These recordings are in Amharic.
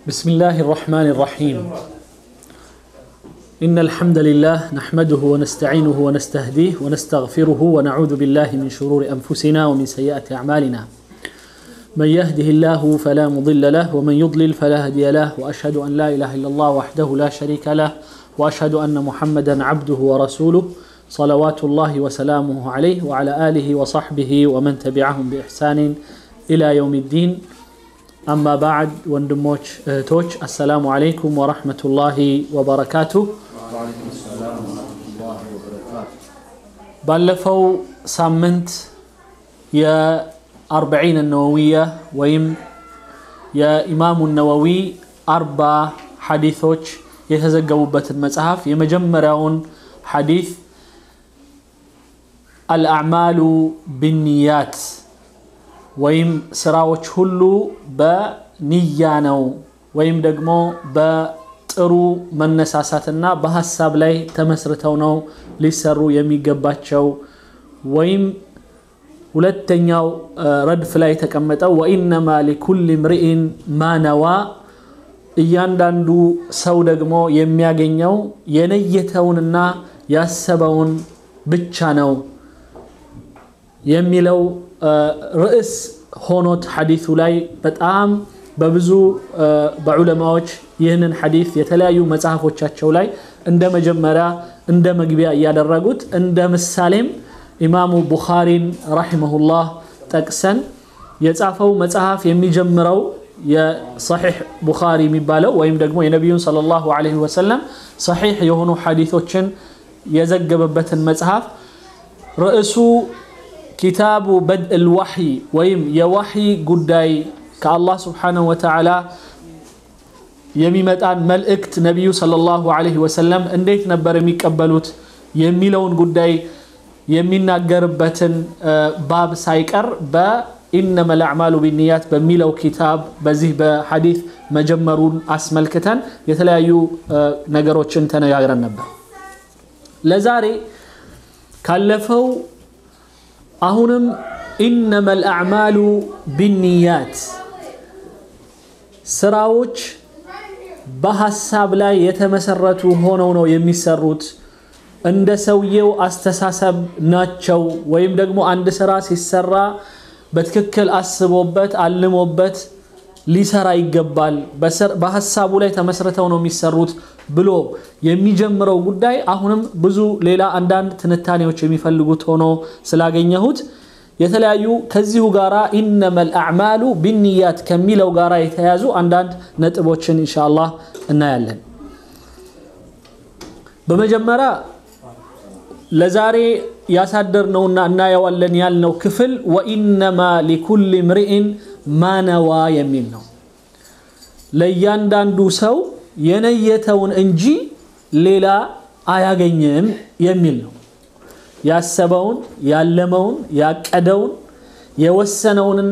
بسم الله الرحمن الرحيم إن الحمد لله نحمده ونستعينه ونستهديه ونستغفره ونعوذ بالله من شرور أنفسنا ومن سيئات أعمالنا من يهده الله فلا مضل له ومن يضلل فلا هادي له وأشهد أن لا إله إلا الله وحده لا شريك له وأشهد أن محمدا عبده ورسوله صلوات الله وسلامه عليه وعلى آله وصحبه ومن تبعهم بإحسان إلى يوم الدين أما بعد وندموش توش السلام عليكم ورحمة الله وبركاته ባለፈው ሳምንት የአርበዒን ነወዊያ ወይም የኢማሙ ነወዊ አርባ ሐዲቶች የተዘገቡበትን መጽሐፍ የመጀመሪያውን ሐዲት አልአዕማሉ ብንያት ወይም ስራዎች ሁሉ በንያ ነው ወይም ደግሞ በጥሩ መነሳሳትና በሀሳብ ላይ ተመስርተው ነው ሊሰሩ የሚገባቸው ወይም ሁለተኛው ረድፍ ላይ የተቀመጠው ወኢነማ ሊኩል ምርኢን ማነዋ እያንዳንዱ ሰው ደግሞ የሚያገኘው የነየተውንና ያሰበውን ብቻ ነው የሚለው ርዕስ ሆኖት ሐዲቱ ላይ በጣም በብዙ በዑለማዎች ይህንን ሐዲት የተለያዩ መጽሐፎቻቸው ላይ እንደ መጀመሪያ እንደ መግቢያ እያደረጉት እንደ ምሳሌም ኢማሙ ቡኻሪን ረሒመሁላህ ጠቅሰን የጻፈው መጽሐፍ የሚጀምረው የሰሒሕ ቡኻሪ የሚባለው ወይም ደግሞ የነቢዩን ሰለላሁ ዐለይሂ ወሰለም ሰሒሕ የሆኑ ሐዲቶችን የዘገበበትን መጽሐፍ ርዕሱ ኪታቡ በድእ ልዋሕይ ወይም የዋሕይ ጉዳይ ከአላህ ስብሓንሁ ወተዓላ የሚመጣን መልእክት ነቢዩ ሰለላሁ ዐለይሂ ወሰለም እንዴት ነበር የሚቀበሉት የሚለውን ጉዳይ የሚናገርበትን ባብ ሳይቀር በኢነመ ልአዕማሉ ቢንያት በሚለው ኪታብ በዚህ በሐዲት መጀመሩን አስመልክተን የተለያዩ ነገሮችን ተነጋግረን ነበር ለዛሬ ካለፈው አሁንም ኢነመ ልአዕማሉ ቢንያት ስራዎች በሀሳብ ላይ የተመሰረቱ ሆነው ነው የሚሰሩት እንደ ሰውየው አስተሳሰብ ናቸው ወይም ደግሞ አንድ ስራ ሲሰራ በትክክል አስቦበት አልሞበት ሊሰራ ይገባል በሀሳቡ ላይ ተመስርተው ነው የሚሰሩት ብሎ የሚጀምረው ጉዳይ አሁንም ብዙ ሌላ አንዳንድ ትንታኔዎች የሚፈልጉት ሆኖ ስላገኘሁት የተለያዩ ከዚሁ ጋራ ኢነመ ልአዕማሉ ቢንያት ከሚለው ጋራ የተያዙ አንዳንድ ነጥቦችን ኢንሻአላህ እናያለን በመጀመሪያ ለዛሬ ያሳደርነውና እናየዋለን ያልነው ክፍል ወኢነማ ሊኩል ምርኢን ማነዋ የሚል ነው ለእያንዳንዱ ሰው የነየተውን እንጂ ሌላ አያገኝም የሚል ነው ያሰበውን ያለመውን ያቀደውን የወሰነውንና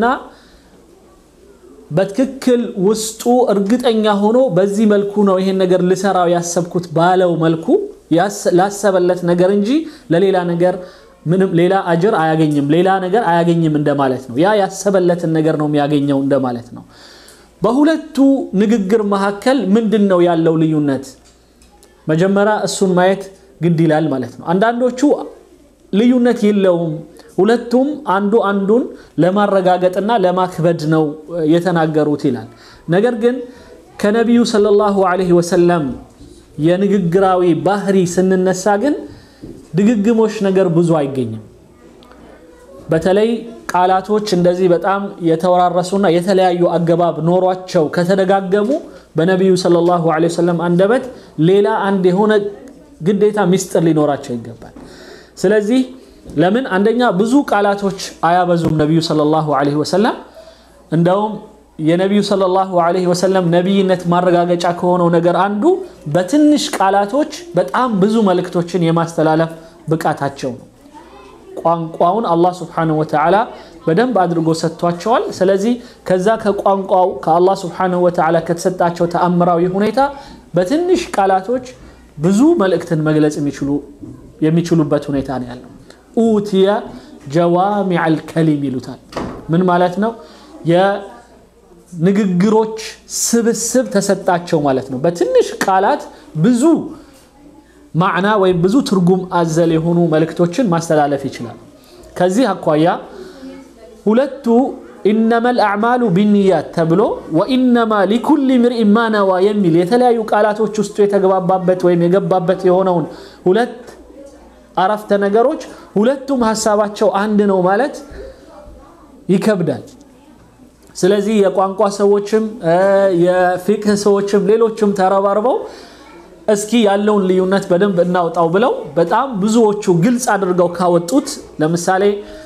በትክክል ውስጡ እርግጠኛ ሆኖ በዚህ መልኩ ነው ይሄን ነገር ልሰራው ያሰብኩት ባለው መልኩ ላሰበለት ነገር እንጂ ለሌላ ነገር ምንም ሌላ አጅር አያገኝም ሌላ ነገር አያገኝም እንደማለት ነው ያ ያሰበለትን ነገር ነው የሚያገኘው እንደማለት ነው በሁለቱ ንግግር መካከል ምንድን ነው ያለው ልዩነት መጀመሪያ እሱን ማየት ግድ ይላል ማለት ነው አንዳንዶቹ ልዩነት የለውም ሁለቱም አንዱ አንዱን ለማረጋገጥና ለማክበድ ነው የተናገሩት ይላል ነገር ግን ከነቢዩ ሰለላሁ ዐለይሂ ወሰለም የንግግራዊ ባህሪ ስንነሳ ግን ድግግሞሽ ነገር ብዙ አይገኝም በተለይ ቃላቶች እንደዚህ በጣም የተወራረሱና የተለያዩ አገባብ ኖሯቸው ከተደጋገሙ በነቢዩ ሰለላሁ ዐለይሂ ወሰለም አንደበት ሌላ አንድ የሆነ ግዴታ ሚስጥር ሊኖራቸው ይገባል ስለዚህ ለምን አንደኛ ብዙ ቃላቶች አያበዙም ነቢዩ ሰለላሁ ዐለይሂ ወሰለም እንደውም የነቢዩ ሰለላሁ ዐለይሂ ወሰለም ነቢይነት ማረጋገጫ ከሆነው ነገር አንዱ በትንሽ ቃላቶች በጣም ብዙ መልእክቶችን የማስተላለፍ ብቃታቸው ነው ቋንቋውን አላህ ስብሓንሁ ወተዓላ በደንብ አድርጎ ሰጥቷቸዋል ስለዚህ ከዛ ከቋንቋው ከአላህ ስብሓንሁ ወተዓላ ከተሰጣቸው ተአምራዊ ሁኔታ በትንሽ ቃላቶች ብዙ መልእክትን መግለጽ የሚችሉበት ሁኔታ ነው ያለው ኡትየ ጀዋሚዕ አልከሊም ይሉታል ምን ማለት ነው ንግግሮች ስብስብ ተሰጣቸው ማለት ነው። በትንሽ ቃላት ብዙ ማዕና ወይም ብዙ ትርጉም አዘል የሆኑ መልእክቶችን ማስተላለፍ ይችላል። ከዚህ አኳያ ሁለቱ ኢነመል አዕማሉ ቢንያት ተብሎ ወኢነማ ሊኩል ምርኢን ማ ነዋ የሚል የተለያዩ ቃላቶች ውስጡ የተገባባበት ወይም የገባበት የሆነውን ሁለት አረፍተ ነገሮች ሁለቱም ሀሳባቸው አንድ ነው ማለት ይከብዳል። ስለዚህ የቋንቋ ሰዎችም የፊቅህ ሰዎችም ሌሎችም ተረባርበው እስኪ ያለውን ልዩነት በደንብ እናውጣው ብለው በጣም ብዙዎቹ ግልጽ አድርገው ካወጡት ለምሳሌ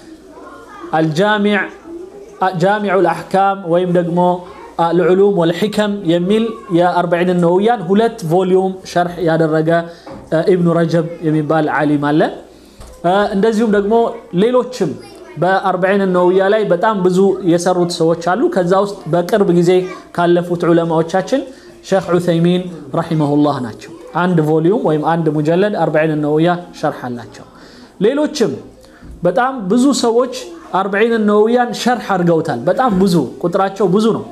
አልጃሚዕ ጃሚዑ ልአሕካም ወይም ደግሞ ልዑሉም ወልሕከም የሚል የአርበዒን ነውያን ሁለት ቮሊዩም ሸርሕ ያደረገ ኢብኑ ረጀብ የሚባል ዓሊም አለ። እንደዚሁም ደግሞ ሌሎችም በአርበዒን ነውያ ላይ በጣም ብዙ የሰሩት ሰዎች አሉ። ከዛ ውስጥ በቅርብ ጊዜ ካለፉት ዑለማዎቻችን ሼክ ዑሰይሚን ረሒመሁላህ ናቸው። አንድ ቮሊዩም ወይም አንድ ሙጀለድ አርበዒን ነውያ ሸርሕ አላቸው። ሌሎችም በጣም ብዙ ሰዎች አርበዒን ነውያን ሸርሕ አድርገውታል። በጣም ብዙ ቁጥራቸው ብዙ ነው።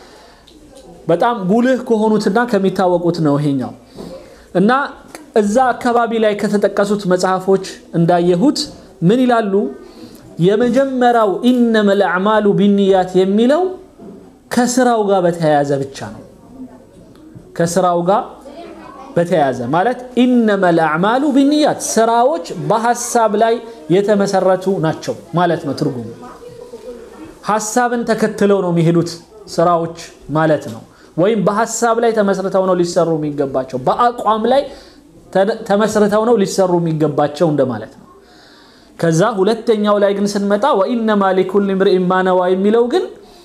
በጣም ጉልህ ከሆኑትና ከሚታወቁት ነው ይሄኛው እና እዛ አካባቢ ላይ ከተጠቀሱት መጽሐፎች እንዳየሁት ምን ይላሉ? የመጀመሪያው ኢነመል አዕማሉ ቢንያት የሚለው ከስራው ጋር በተያያዘ ብቻ ነው። ከስራው ጋር በተያያዘ ማለት ኢነመል አዕማሉ ቢንያት ስራዎች በሀሳብ ላይ የተመሰረቱ ናቸው ማለት ነው ትርጉሙ። ሀሳብን ተከትለው ነው የሚሄዱት ስራዎች ማለት ነው። ወይም በሀሳብ ላይ ተመስርተው ነው ሊሰሩ የሚገባቸው፣ በአቋም ላይ ተመስርተው ነው ሊሰሩ የሚገባቸው እንደማለት ነው። ከዛ ሁለተኛው ላይ ግን ስንመጣ ወኢነማ ሊኩል ምርኢን ማ ነዋ የሚለው ግን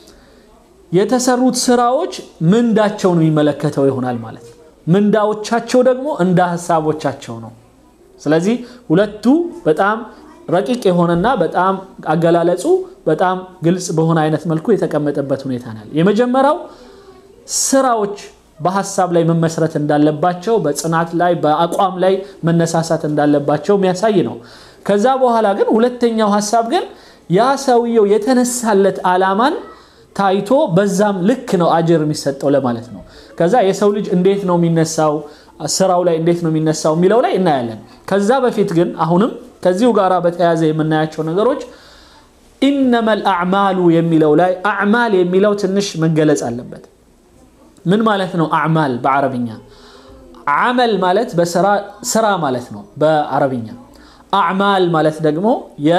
የተሰሩት ስራዎች ምንዳቸውን የሚመለከተው ይሆናል ማለት ነው። ምንዳዎቻቸው ደግሞ እንደ ሀሳቦቻቸው ነው። ስለዚህ ሁለቱ በጣም ረቂቅ የሆነና በጣም አገላለጹ በጣም ግልጽ በሆነ አይነት መልኩ የተቀመጠበት ሁኔታ ነው። የመጀመሪያው ስራዎች በሀሳብ ላይ መመስረት እንዳለባቸው፣ በጽናት ላይ በአቋም ላይ መነሳሳት እንዳለባቸው የሚያሳይ ነው። ከዛ በኋላ ግን ሁለተኛው ሀሳብ ግን ያ ሰውየው የተነሳለት ዓላማን ታይቶ በዛም ልክ ነው አጅር የሚሰጠው ለማለት ነው። ከዛ የሰው ልጅ እንዴት ነው የሚነሳው፣ ስራው ላይ እንዴት ነው የሚነሳው የሚለው ላይ እናያለን። ከዛ በፊት ግን አሁንም ከዚሁ ጋር በተያያዘ የምናያቸው ነገሮች ኢነመል አዕማሉ የሚለው ላይ አዕማል የሚለው ትንሽ መገለጽ አለበት። ምን ማለት ነው አዕማል በአረብኛ? አመል ማለት ስራ ማለት ነው በአረብኛ። አዕማል ማለት ደግሞ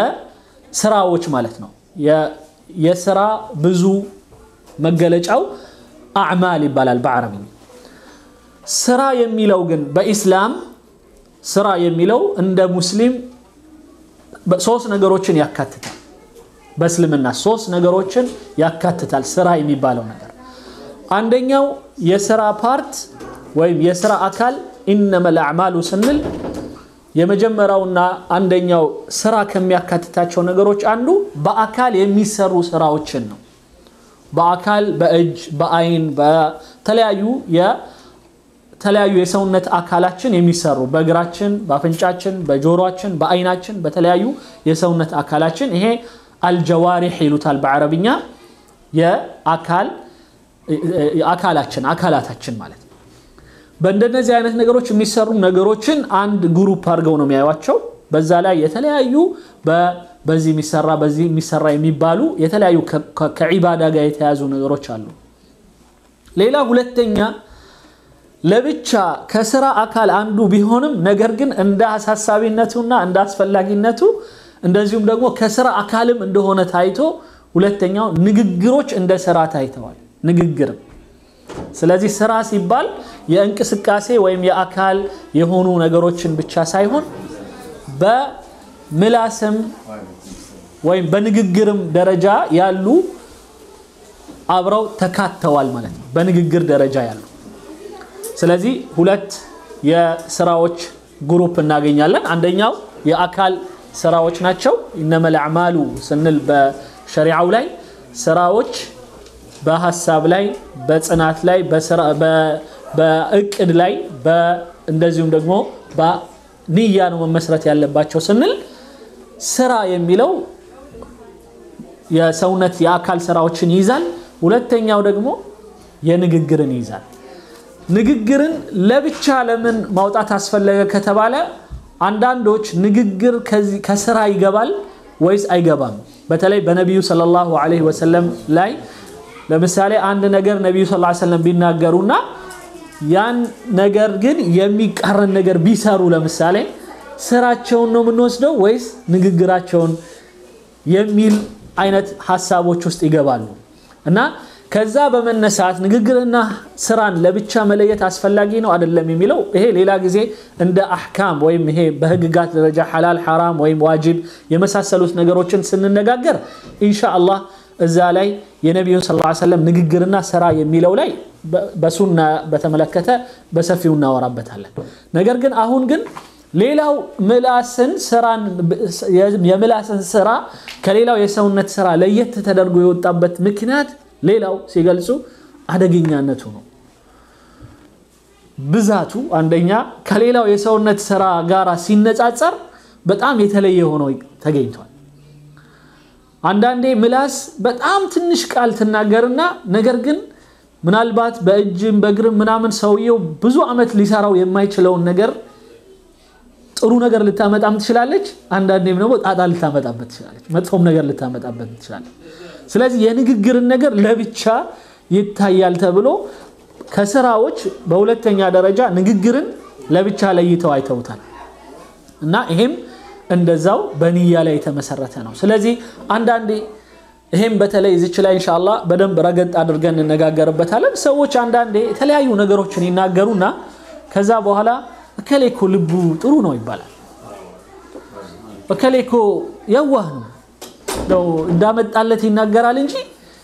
የስራዎች ማለት ነው። የስራ ብዙ መገለጫው አዕማል ይባላል በአረብኛ። ስራ የሚለው ግን በኢስላም ስራ የሚለው እንደ ሙስሊም ሶስት ነገሮችን ያካትታል። በእስልምና ሶስት ነገሮችን ያካትታል ስራ የሚባለው ነገር። አንደኛው የስራ ፓርት ወይም የስራ አካል ኢነመል አዕማሉ ስንል የመጀመሪያውና አንደኛው ስራ ከሚያካትታቸው ነገሮች አንዱ በአካል የሚሰሩ ስራዎችን ነው። በአካል በእጅ፣ በአይን፣ በተለያዩ የተለያዩ የሰውነት አካላችን የሚሰሩ በእግራችን፣ በአፍንጫችን፣ በጆሮችን፣ በአይናችን፣ በተለያዩ የሰውነት አካላችን ይሄ አልጀዋሪሕ ይሉታል በአረብኛ የአካል አካላችን አካላታችን ማለት ነው። በእንደነዚህ አይነት ነገሮች የሚሰሩ ነገሮችን አንድ ግሩፕ አድርገው ነው የሚያዩቸው። በዛ ላይ የተለያዩ በዚህ የሚሰራ በዚህ የሚሰራ የሚባሉ የተለያዩ ከዒባዳ ጋር የተያዙ ነገሮች አሉ። ሌላ ሁለተኛ ለብቻ ከስራ አካል አንዱ ቢሆንም ነገር ግን እንደ አሳሳቢነቱና እንደ አስፈላጊነቱ እንደዚሁም ደግሞ ከስራ አካልም እንደሆነ ታይቶ ሁለተኛው ንግግሮች እንደ ስራ ታይተዋል። ንግግርም ስለዚህ ስራ ሲባል የእንቅስቃሴ ወይም የአካል የሆኑ ነገሮችን ብቻ ሳይሆን በምላስም ወይም በንግግርም ደረጃ ያሉ አብረው ተካተዋል ማለት ነው። በንግግር ደረጃ ያሉ ስለዚህ ሁለት የስራዎች ግሩፕ እናገኛለን። አንደኛው የአካል ስራዎች ናቸው። ኢነመል አዕማሉ ስንል በሸሪዓው ላይ ስራዎች በሀሳብ ላይ፣ በጽናት ላይ፣ በእቅድ ላይ እንደዚሁም ደግሞ በንያ ነው መመስረት ያለባቸው ስንል ስራ የሚለው የሰውነት የአካል ስራዎችን ይይዛል። ሁለተኛው ደግሞ የንግግርን ይይዛል። ንግግርን ለብቻ ለምን ማውጣት አስፈለገ ከተባለ አንዳንዶች ንግግር ከስራ ይገባል ወይስ አይገባም? በተለይ በነቢዩ ሰለላሁ ዐለይሂ ወሰለም ላይ ለምሳሌ አንድ ነገር ነቢዩ ሰለላሁ ዐለይሂ ወሰለም ቢናገሩና ያን ነገር ግን የሚቃረን ነገር ቢሰሩ ለምሳሌ ስራቸውን ነው የምንወስደው ወይስ ንግግራቸውን የሚል አይነት ሀሳቦች ውስጥ ይገባሉ እና ከዛ በመነሳት ንግግርና ስራን ለብቻ መለየት አስፈላጊ ነው አይደለም የሚለው ይሄ ሌላ ጊዜ እንደ አሕካም ወይም ይሄ በህግጋት ደረጃ ሐላል ሐራም ወይም ዋጅብ የመሳሰሉት ነገሮችን ስንነጋገር ኢንሻአላህ እዛ ላይ የነቢዩን ስ ሰለም ንግግርና ስራ የሚለው ላይ በሱና በተመለከተ በሰፊው እናወራበታለን። ነገር ግን አሁን ግን ሌላው ምላስን ስራን የምላስን ስራ ከሌላው የሰውነት ስራ ለየት ተደርጎ የወጣበት ምክንያት ሌላው ሲገልጹ አደገኛነቱ ነው። ብዛቱ አንደኛ ከሌላው የሰውነት ስራ ጋር ሲነጻጸር በጣም የተለየ ሆኖ ተገኝቷል። አንዳንዴ ምላስ በጣም ትንሽ ቃል ትናገርና ነገር ግን ምናልባት በእጅም በእግርም ምናምን ሰውየው ብዙ ዓመት ሊሰራው የማይችለውን ነገር ጥሩ ነገር ልታመጣም ትችላለች። አንዳንዴም ደግሞ ጣጣ ልታመጣበት ትችላለች። መጥፎም ነገር ልታመጣበት ትችላለች። ስለዚህ የንግግርን ነገር ለብቻ ይታያል ተብሎ ከስራዎች በሁለተኛ ደረጃ ንግግርን ለብቻ ለይተው አይተውታል እና ይሄም እንደዛው በንያ ላይ የተመሰረተ ነው። ስለዚህ አንዳንዴ ይሄም በተለይ እዚች ላይ ኢንሻአላህ በደንብ ረገጥ አድርገን እንነጋገርበታለን። ሰዎች አንዳንዴ የተለያዩ ነገሮችን ይናገሩና ከዛ በኋላ እከሌ እኮ ልቡ ጥሩ ነው ይባላል። እከሌ እኮ የዋህ ነው ነው እንዳመጣለት ይናገራል እንጂ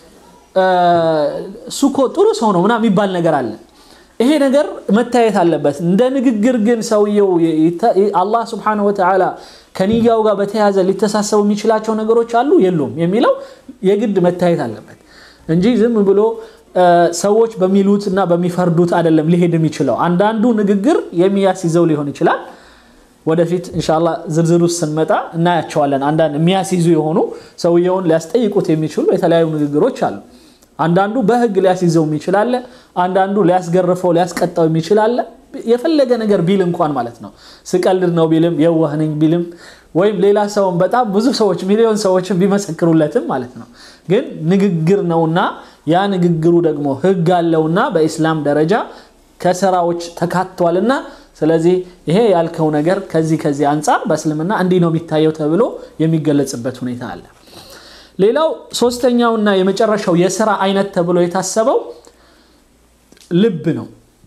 እሱ እኮ ጥሩ ሰው ነው ምናምን የሚባል ነገር አለ። ይሄ ነገር መታየት አለበት። እንደ ንግግር ግን ሰውየው አላህ ስብሓነሁ ወተዓላ ከንያው ጋር በተያያዘ ሊተሳሰቡ የሚችላቸው ነገሮች አሉ የሉም የሚለው የግድ መታየት አለበት እንጂ ዝም ብሎ ሰዎች በሚሉት እና በሚፈርዱት አይደለም ሊሄድ የሚችለው። አንዳንዱ ንግግር የሚያስይዘው ሊሆን ይችላል። ወደፊት እንሻላ ዝርዝር ውስጥ ስንመጣ እናያቸዋለን። አንዳንድ የሚያስይዙ የሆኑ ሰውየውን ሊያስጠይቁት የሚችሉ የተለያዩ ንግግሮች አሉ። አንዳንዱ በህግ ሊያስይዘው የሚችል አለ። አንዳንዱ ሊያስገርፈው ሊያስቀጣው የሚችል አለ። የፈለገ ነገር ቢል እንኳን ማለት ነው ስቀልድ ነው ቢልም የዋህ ነኝ ቢልም ወይም ሌላ ሰውን በጣም ብዙ ሰዎች ሚሊዮን ሰዎችን ቢመሰክሩለትም ማለት ነው ግን ንግግር ነውና ያ ንግግሩ ደግሞ ህግ አለውና በኢስላም ደረጃ ከስራዎች ተካቷልና ስለዚህ ይሄ ያልከው ነገር ከዚህ ከዚህ አንጻር በእስልምና እንዲህ ነው የሚታየው ተብሎ የሚገለጽበት ሁኔታ አለ። ሌላው ሶስተኛውና የመጨረሻው የስራ አይነት ተብሎ የታሰበው ልብ ነው።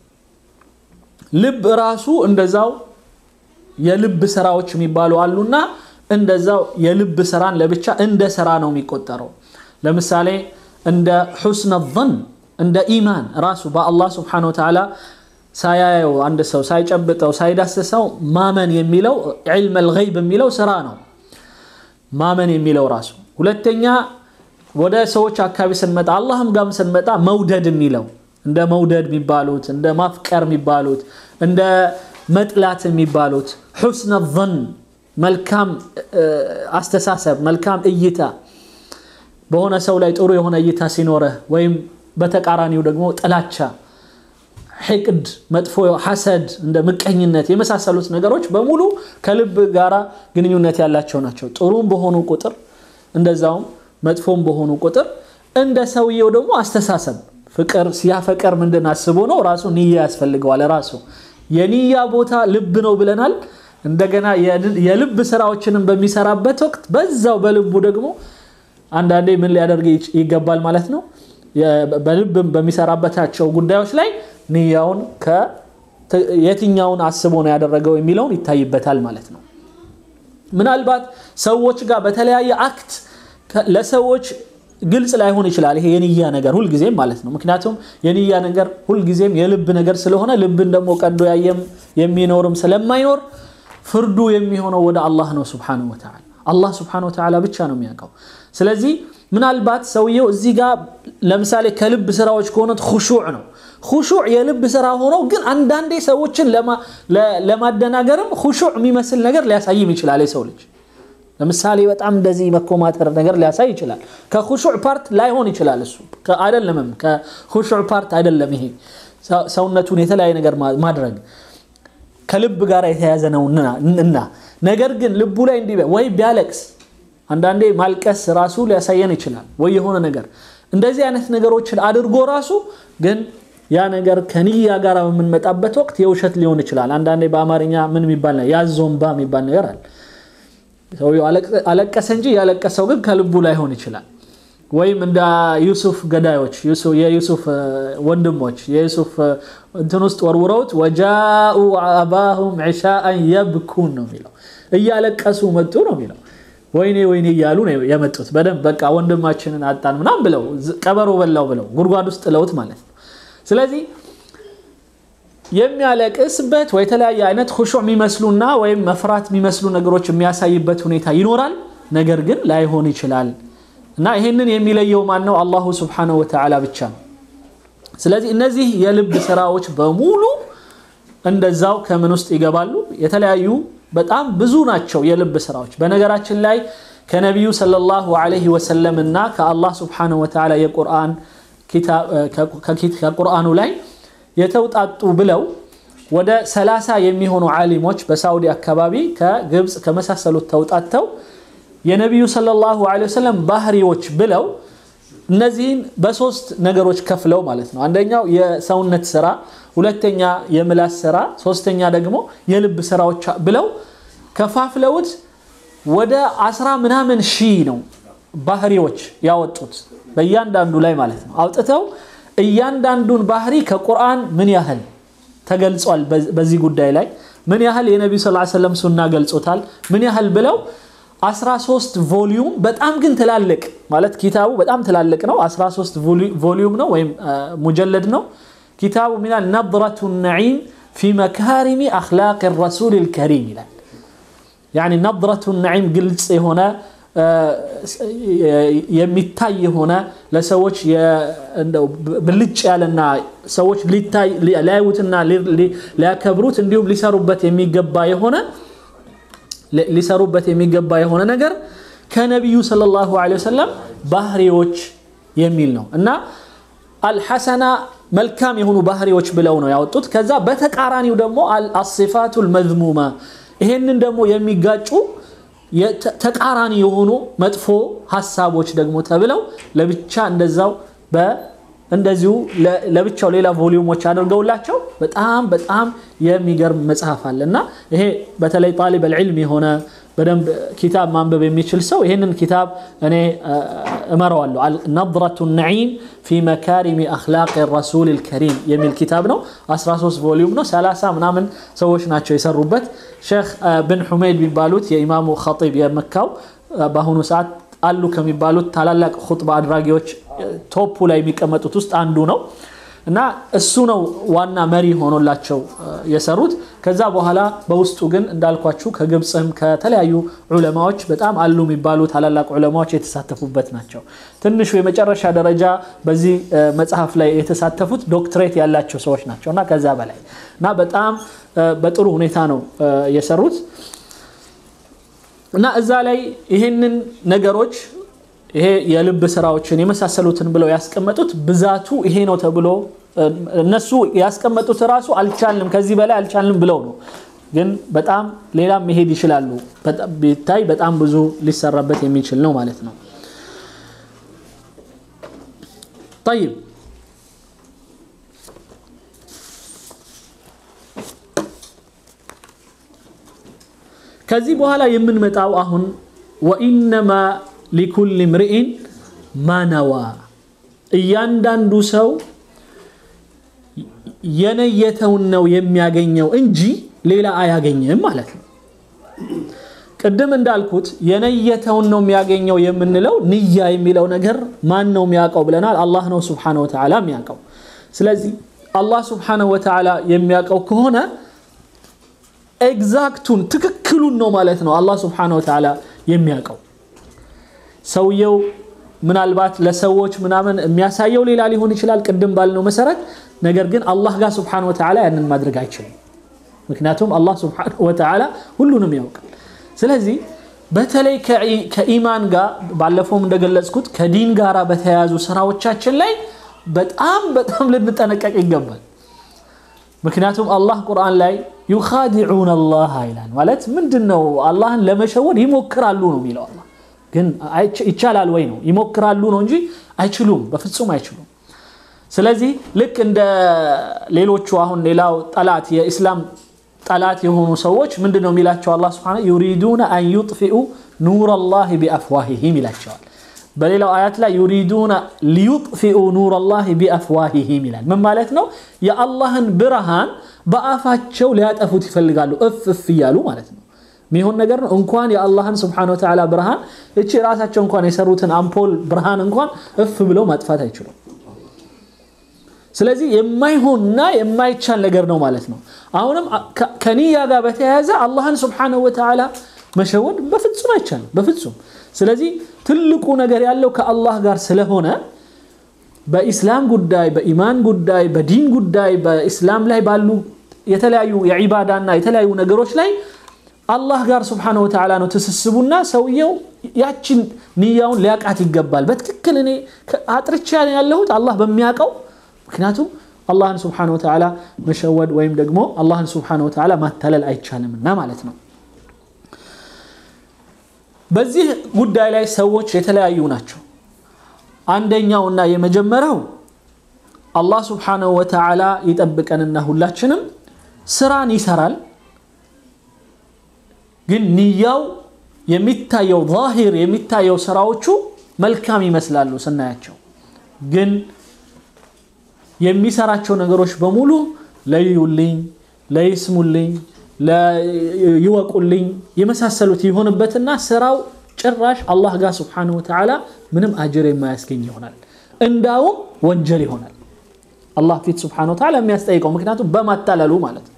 ልብ ራሱ እንደዛው የልብ ስራዎች የሚባሉ አሉና እንደዛው የልብ ስራን ለብቻ እንደ ስራ ነው የሚቆጠረው። ለምሳሌ እንደ ሑስነ ظን እንደ ኢማን ራሱ በአላህ ስብሓነሁ ወተዓላ ሳያየው አንድ ሰው ሳይጨብጠው ሳይዳስሰው ማመን የሚለው ዒልም አልገይብ የሚለው ስራ ነው። ማመን የሚለው ራሱ ሁለተኛ ወደ ሰዎች አካባቢ ስንመጣ አላህም ጋርም ስንመጣ መውደድ የሚለው እንደ መውደድ የሚባሉት እንደ ማፍቀር የሚባሉት እንደ መጥላት የሚባሉት ሑስነ ظን መልካም አስተሳሰብ መልካም እይታ በሆነ ሰው ላይ ጥሩ የሆነ እይታ ሲኖረህ ወይም በተቃራኒው ደግሞ ጥላቻ ሕቅድ መጥፎ ሐሰድ እንደ ምቀኝነት የመሳሰሉት ነገሮች በሙሉ ከልብ ጋራ ግንኙነት ያላቸው ናቸው ጥሩም በሆኑ ቁጥር እንደዛውም መጥፎም በሆኑ ቁጥር እንደ ሰውየው ደግሞ አስተሳሰብ ፍቅር ሲያፈቀር ምንድን አስቦ ነው ራሱ ንያ ያስፈልገዋል ራሱ የንያ ቦታ ልብ ነው ብለናል እንደገና የልብ ስራዎችንም በሚሰራበት ወቅት በዛው በልቡ ደግሞ አንዳንዴ ምን ሊያደርግ ይገባል ማለት ነው በልብ በሚሰራበታቸው ጉዳዮች ላይ ንያውን የትኛውን አስቦ ነው ያደረገው የሚለውን ይታይበታል ማለት ነው ምናልባት ሰዎች ጋር በተለያየ አክት ለሰዎች ግልጽ ላይሆን ይችላል ይሄ የንያ ነገር ሁልጊዜም ማለት ነው ምክንያቱም የንያ ነገር ሁልጊዜም የልብ ነገር ስለሆነ ልብን ደግሞ ቀዶ ያየም የሚኖርም ስለማይኖር ፍርዱ የሚሆነው ወደ አላህ ነው ስብሓነሁ ወተዓላ አላህ ስብሓነሁ ወተዓላ ብቻ ነው የሚያውቀው ስለዚህ ምናልባት ሰውየው እዚህ ጋር ለምሳሌ ከልብ ስራዎች ከሆኑት ሁሹዕ ነው ሁሹዕ የልብ ስራ ሆኖ ግን አንዳንዴ ሰዎችን ለማደናገርም ሁሹዕ የሚመስል ነገር ሊያሳይም ይችላል የሰው ልጅ ለምሳሌ በጣም እንደዚህ መኮማተር ነገር ሊያሳይ ይችላል። ከኹሹዕ ፓርት ላይሆን ይችላል። እሱ አይደለምም፣ ከኹሹዕ ፓርት አይደለም። ይሄ ሰውነቱን የተለያየ ነገር ማድረግ ከልብ ጋር የተያዘ ነው እና ነገር ግን ልቡ ላይ እንዲህ ወይ ቢያለቅስ አንዳንዴ ማልቀስ ራሱ ሊያሳየን ይችላል። ወይ የሆነ ነገር እንደዚህ አይነት ነገሮችን አድርጎ ራሱ ግን ያ ነገር ከንያ ጋር በምንመጣበት ወቅት የውሸት ሊሆን ይችላል። አንዳንዴ በአማርኛ ምን የሚባል ያዞንባ የሚባል ነገር አለ። ሰውየው አለቀሰ እንጂ ያለቀሰው ግን ከልቡ ላይሆን ይችላል። ወይም እንደ ዩሱፍ ገዳዮች የዩሱፍ ወንድሞች የዩሱፍ እንትን ውስጥ ወርውረውት ወጃኡ አባሁም ዒሻአን የብኩን ነው የሚለው እያለቀሱ መጡ ነው የሚለው ወይኔ ወይኔ እያሉ ነው የመጡት። በደንብ በቃ ወንድማችንን አጣን ምናም ብለው ቀበሮ በላው ብለው ጉድጓድ ውስጥ ጥለውት ማለት ነው። ስለዚህ የሚያለቅስበት ወይ የተለያየ አይነት ሁሹዕ የሚመስሉና ወይም መፍራት የሚመስሉ ነገሮች የሚያሳይበት ሁኔታ ይኖራል። ነገር ግን ላይሆን ይችላል እና ይህንን የሚለየው ማን ነው? አላሁ ስብሓነሁ ወተዓላ ብቻ ነው። ስለዚህ እነዚህ የልብ ስራዎች በሙሉ እንደዛው ከምን ውስጥ ይገባሉ? የተለያዩ በጣም ብዙ ናቸው የልብ ስራዎች። በነገራችን ላይ ከነቢዩ ሰለላሁ ዐለይሂ ወሰለም እና ከአላህ ስብሓነሁ ወተዓላ የቁርአን ከቁርአኑ ላይ የተውጣጡ ብለው ወደ ሰላሳ የሚሆኑ ዓሊሞች በሳዑዲ አካባቢ ከግብፅ ከመሳሰሉት ተውጣተው የነቢዩ ሰለላሁ ዐለይሂ ወሰለም ባህሪዎች ብለው እነዚህን በሶስት ነገሮች ከፍለው ማለት ነው። አንደኛው የሰውነት ስራ፣ ሁለተኛ የምላስ ስራ፣ ሶስተኛ ደግሞ የልብ ስራዎች ብለው ከፋፍለውት ወደ አስራ ምናምን ሺህ ነው ባህሪዎች ያወጡት በእያንዳንዱ ላይ ማለት ነው። አውጥተው እያንዳንዱን ባህሪ ከቁርአን ምን ያህል ተገልጿል፣ በዚህ ጉዳይ ላይ ምን ያህል የነቢዩ ስ ሰለም ሱና ገልጾታል፣ ምን ያህል ብለው 13 ቮሊዩም በጣም ግን ትላልቅ ማለት ኪታቡ በጣም ትላልቅ ነው። 13 ቮሊዩም ነው ወይም ሙጀለድ ነው ኪታቡ ሚላል ነድረቱ ነዒም ፊ መካሪሚ አኽላቅ ረሱል ልከሪም ይላል። ያኒ ነድረቱ ነዒም ግልጽ የሆነ የሚታይ የሆነ ለሰዎች ብልጭ ያለና ሰዎች ሊያዩትና ሊያከብሩት እንዲሁም ሊሰሩበት የሚገባ የሆነ ሊሰሩበት የሚገባ የሆነ ነገር ከነቢዩ ሰለላሁ ዐለይሂ ወሰለም ባህሪዎች የሚል ነው እና አልሐሰና መልካም የሆኑ ባህሪዎች ብለው ነው ያወጡት። ከዛ በተቃራኒው ደግሞ አሲፋቱ ልመዝሙማ ይሄንን ደግሞ የሚጋጩ ተቃራኒ የሆኑ መጥፎ ሀሳቦች ደግሞ ተብለው ለብቻ እንደዛው እንደዚሁ ለብቻው ሌላ ቮሊዩሞች አድርገውላቸው በጣም በጣም የሚገርም መጽሐፍ አለ እና ይሄ በተለይ ጣሊብ ልዕልም የሆነ በደንብ ኪታብ ማንበብ የሚችል ሰው ይህንን ኪታብ እኔ እመረዋለሁ። ነድረቱ ነዒም ፊ መካሪሚ አኽላቅ ረሱል ልከሪም የሚል ኪታብ ነው። 13 ቮሊዩም ነው። 30 ምናምን ሰዎች ናቸው የሰሩበት። ሼክ ብን ሑመይድ የሚባሉት የኢማሙ ኸጢብ የመካው በአሁኑ ሰዓት አሉ ከሚባሉት ታላላቅ ኹጥባ አድራጊዎች ቶፑ ላይ የሚቀመጡት ውስጥ አንዱ ነው እና እሱ ነው ዋና መሪ ሆኖላቸው የሰሩት። ከዛ በኋላ በውስጡ ግን እንዳልኳችሁ ከግብፅም ከተለያዩ ዑለማዎች በጣም አሉ የሚባሉ ታላላቅ ዑለማዎች የተሳተፉበት ናቸው። ትንሹ የመጨረሻ ደረጃ በዚህ መጽሐፍ ላይ የተሳተፉት ዶክትሬት ያላቸው ሰዎች ናቸው እና ከዛ በላይ እና በጣም በጥሩ ሁኔታ ነው የሰሩት እና እዛ ላይ ይህንን ነገሮች ይሄ የልብ ስራዎችን የመሳሰሉትን ብለው ያስቀመጡት ብዛቱ ይሄ ነው ተብሎ እነሱ ያስቀመጡት ራሱ አልቻልንም ከዚህ በላይ አልቻልንም ብለው ነው። ግን በጣም ሌላም መሄድ ይችላሉ። ቢታይ በጣም ብዙ ሊሰራበት የሚችል ነው ማለት ነው። ጠይብ ከዚህ በኋላ የምንመጣው አሁን ወኢነማ ሊኩል ምርኢን ማነዋ እያንዳንዱ ሰው የነየተውን ነው የሚያገኘው እንጂ ሌላ አያገኝም ማለት ነው። ቅድም እንዳልኩት የነየተውን ነው የሚያገኘው የምንለው ንያ የሚለው ነገር ማን ነው የሚያውቀው ብለናል። አላህ ነው ስብሓነሁ ወተዓላ የሚያውቀው። ስለዚህ አላህ ስብሓነሁ ወተዓላ የሚያውቀው ከሆነ ኤግዛክቱን ትክክሉን ነው ማለት ነው አላህ ስብሓነሁ ወተዓላ የሚያውቀው። ሰውየው ምናልባት ለሰዎች ምናምን የሚያሳየው ሌላ ሊሆን ይችላል ቅድም ባልነው መሰረት። ነገር ግን አላህ ጋር ስብሓነሁ ወተዓላ ያንን ማድረግ አይችልም። ምክንያቱም አላህ ስብሓነሁ ወተዓላ ሁሉንም ያውቃል። ስለዚህ በተለይ ከኢማን ጋር ባለፈውም እንደገለጽኩት ከዲን ጋር በተያያዙ ስራዎቻችን ላይ በጣም በጣም ልንጠነቀቅ ይገባል። ምክንያቱም አላህ ቁርአን ላይ ዩኻዲዑን አላህ ይላል። ማለት ምንድን ነው? አላህን ለመሸወድ ይሞክራሉ ነው የሚለው። አላህ ግን ይቻላል ወይ ነው? ይሞክራሉ ነው እንጂ አይችሉም፣ በፍጹም አይችሉም። ስለዚህ ልክ እንደ ሌሎቹ አሁን ሌላው ጠላት የኢስላም ጠላት የሆኑ ሰዎች ምንድን ነው የሚላቸው? አላህ ሱብሓነሁ ዩሪዱነ አን ዩጥፊኡ ኑር አላህ ቢአፍዋሂሂም ይላቸዋል። በሌላው አያት ላይ ዩሪዱነ ሊዩጥፊኡ ኑር አላህ ቢአፍዋሂሂም ይላል። ምን ማለት ነው? የአላህን ብርሃን በአፋቸው ሊያጠፉት ይፈልጋሉ፣ እፍ እፍ እያሉ ማለት ነው። የሚሆን ነገር ነው። እንኳን የአላህን ስብሓነሁ ወተዓላ ብርሃን እቺ ራሳቸው እንኳን የሰሩትን አምፖል ብርሃን እንኳን እፍ ብለው ማጥፋት አይችሉም። ስለዚህ የማይሆንና የማይቻል ነገር ነው ማለት ነው። አሁንም ከኒያ ጋር በተያያዘ አላህን ስብሓነሁ ወተዓላ መሸወድ በፍጹም አይቻልም፣ በፍጹም። ስለዚህ ትልቁ ነገር ያለው ከአላህ ጋር ስለሆነ በኢስላም ጉዳይ፣ በኢማን ጉዳይ፣ በዲን ጉዳይ፣ በኢስላም ላይ ባሉ የተለያዩ የዒባዳና የተለያዩ ነገሮች ላይ አላህ ጋር ስብሓነሁ ወተዓላ ነው ትስስቡና ሰውየው ያችን ንያውን ሊያቃት ይገባል። በትክክል እኔ አጥርቻ ያለሁት አላህ በሚያውቀው ምክንያቱም አላህን ስብሓነሁ ወተዓላ መሸወድ ወይም ደግሞ አላህን ስብሓነሁ ወተዓላ ማታለል አይቻልምና ማለት ነው። በዚህ ጉዳይ ላይ ሰዎች የተለያዩ ናቸው። አንደኛውና የመጀመሪያው አላህ ስብሓነሁ ወተዓላ ይጠብቀንና ሁላችንም ስራን ይሰራል፣ ግን ንያው የሚታየው ዛሂር የሚታየው ስራዎቹ መልካም ይመስላሉ ስናያቸው ግን የሚሰራቸው ነገሮች በሙሉ ለዩልኝ፣ ለይስሙልኝ፣ ይወቁልኝ የመሳሰሉት ይሆንበትና ስራው ጭራሽ አላህ ጋር ስብሓነሁ ወተዓላ ምንም አጅር የማያስገኝ ይሆናል። እንዳውም ወንጀል ይሆናል አላህ ፊት ስብሓነሁ ወተዓላ የሚያስጠይቀው ምክንያቱም በማታለሉ ማለት ነው።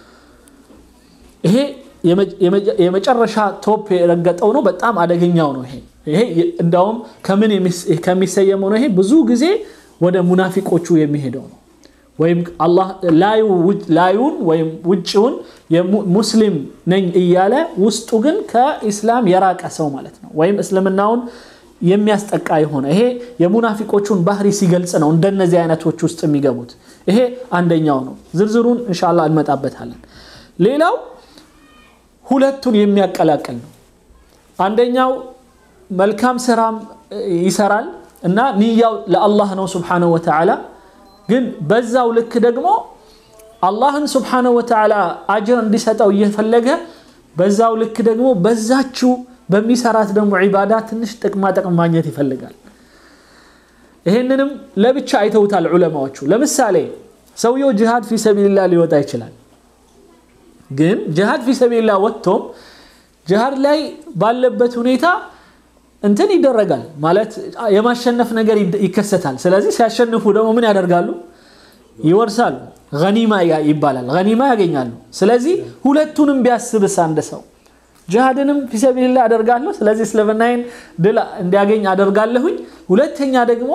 ይሄ የመጨረሻ ቶፕ የረገጠው ነው። በጣም አደገኛው ነው። ይሄ ይሄ እንዳውም ከምን ከሚሰየመው ነው። ይሄ ብዙ ጊዜ ወደ ሙናፊቆቹ የሚሄደው ነው። ወይም አላህ ላዩን ወይም ውጭውን ሙስሊም ነኝ እያለ ውስጡ ግን ከኢስላም የራቀ ሰው ማለት ነው። ወይም እስልምናውን የሚያስጠቃ የሆነ ይሄ የሙናፊቆቹን ባህሪ ሲገልጽ ነው እንደነዚህ አይነቶች ውስጥ የሚገቡት። ይሄ አንደኛው ነው። ዝርዝሩን እንሻላ እንመጣበታለን። ሌላው ሁለቱን የሚያቀላቅል ነው። አንደኛው መልካም ስራም ይሰራል እና ንያው ለአላህ ነው ስብሓነሁ ወተዓላ። ግን በዛው ልክ ደግሞ አላህን ስብሓነሁ ወተዓላ አጅር እንዲሰጠው እየፈለገ በዛው ልክ ደግሞ በዛችው በሚሰራት ደግሞ ዒባዳ ትንሽ ጥቅማ ጥቅም ማግኘት ይፈልጋል። ይሄንንም ለብቻ አይተውታል ዑለማዎቹ። ለምሳሌ ሰውየው ጅሃድ ፊ ሰቢልላህ ሊወጣ ይችላል። ግን ጅሃድ ፊ ሰቢልላህ ወጥቶም ጅሃድ ላይ ባለበት ሁኔታ እንትን ይደረጋል ማለት የማሸነፍ ነገር ይከሰታል። ስለዚህ ሲያሸንፉ ደግሞ ምን ያደርጋሉ? ይወርሳሉ። ገኒማ ይባላል። ገኒማ ያገኛሉ። ስለዚህ ሁለቱንም ቢያስብስ አንድ ሰው ጅሃድንም ፊሰቢልላ አደርጋለሁ፣ ስለዚህ እስልምናዬን ድል እንዲያገኝ አደርጋለሁኝ። ሁለተኛ ደግሞ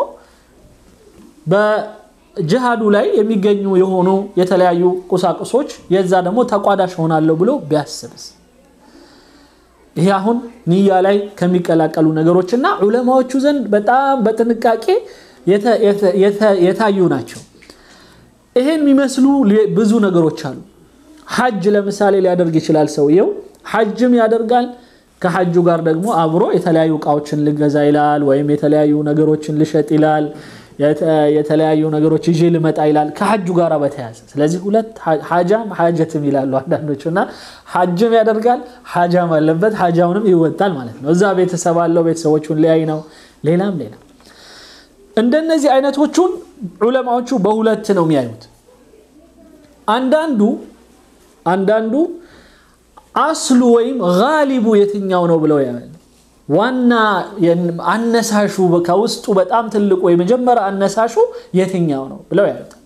በጅሃዱ ላይ የሚገኙ የሆኑ የተለያዩ ቁሳቁሶች የዛ ደግሞ ተቋዳሽ ሆናለሁ ብሎ ቢያስብስ ይሄ አሁን ንያ ላይ ከሚቀላቀሉ ነገሮች እና ዑለማዎቹ ዘንድ በጣም በጥንቃቄ የታዩ ናቸው። ይሄን የሚመስሉ ብዙ ነገሮች አሉ። ሐጅ ለምሳሌ ሊያደርግ ይችላል ሰውየው ሐጅም ያደርጋል። ከሐጁ ጋር ደግሞ አብሮ የተለያዩ እቃዎችን ልገዛ ይላል፣ ወይም የተለያዩ ነገሮችን ልሸጥ ይላል፣ የተለያዩ ነገሮች ይዤ ልመጣ ይላል ከሐጁ ጋር በተያያዘ ስለዚህ ሁለት ሐጃም ሐጀትም ይላሉ አንዳንዶቹ እና ሐጅም ያደርጋል ሐጃም አለበት ሐጃውንም ይወጣል ማለት ነው እዛ ቤተሰብ አለው ቤተሰቦቹን ሊያይ ነው ሌላም ሌላ እንደነዚህ አይነቶቹን ዑለማዎቹ በሁለት ነው የሚያዩት አንዳንዱ አንዳንዱ አስሉ ወይም ጋሊቡ የትኛው ነው ብለው ያያል ዋና አነሳሹ ከውስጡ በጣም ትልቁ የመጀመሪያ አነሳሹ የትኛው ነው ብለው ያዩታል።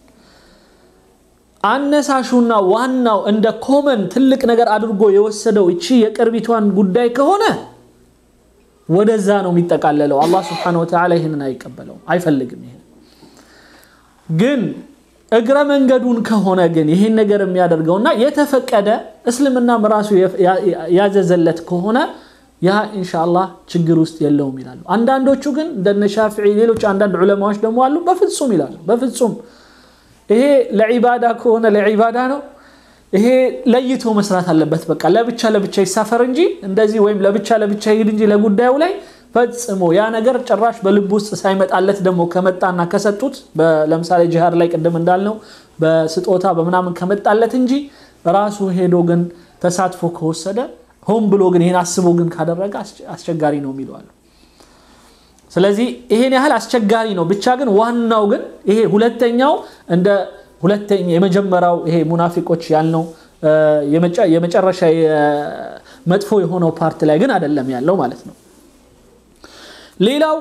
አነሳሹና ዋናው እንደ ኮመን ትልቅ ነገር አድርጎ የወሰደው እቺ የቅርቢቷን ጉዳይ ከሆነ ወደዛ ነው የሚጠቃለለው። አላህ ስብሐነሁ ወተዓላ ይህንን አይቀበለውም፣ አይፈልግም። ይሄን ግን እግረ መንገዱን ከሆነ ግን ይህን ነገር የሚያደርገውና የተፈቀደ እስልምናም ራሱ ያዘዘለት ከሆነ ያ ኢንሻአላህ ችግር ውስጥ የለውም ይላሉ። አንዳንዶቹ ግን እንደነ ሻፊዒ፣ ሌሎች አንዳንድ ዑለማዎች ደግሞ አሉ በፍጹም ይላሉ። በፍጹም ይሄ ለዒባዳ ከሆነ ለዒባዳ ነው። ይሄ ለይቶ መስራት አለበት። በቃ ለብቻ ለብቻ ይሳፈር እንጂ እንደዚህ ወይም ለብቻ ለብቻ ይሄድ እንጂ ለጉዳዩ ላይ ፈጽሞ ያ ነገር ጭራሽ በልብ ውስጥ ሳይመጣለት ደግሞ ከመጣና ከሰጡት ለምሳሌ ጂሃድ ላይ ቅድም እንዳልነው በስጦታ በምናምን ከመጣለት እንጂ ራሱ ሄዶ ግን ተሳትፎ ከወሰደ ሆን ብሎ ግን ይሄን አስቦ ግን ካደረገ አስቸጋሪ ነው የሚለዋሉ። ስለዚህ ይሄን ያህል አስቸጋሪ ነው። ብቻ ግን ዋናው ግን ይሄ ሁለተኛው እንደ ሁለተኛ የመጀመሪያው ይሄ ሙናፊቆች ያልነው የመጨረሻ መጥፎ የሆነው ፓርት ላይ ግን አይደለም ያለው ማለት ነው። ሌላው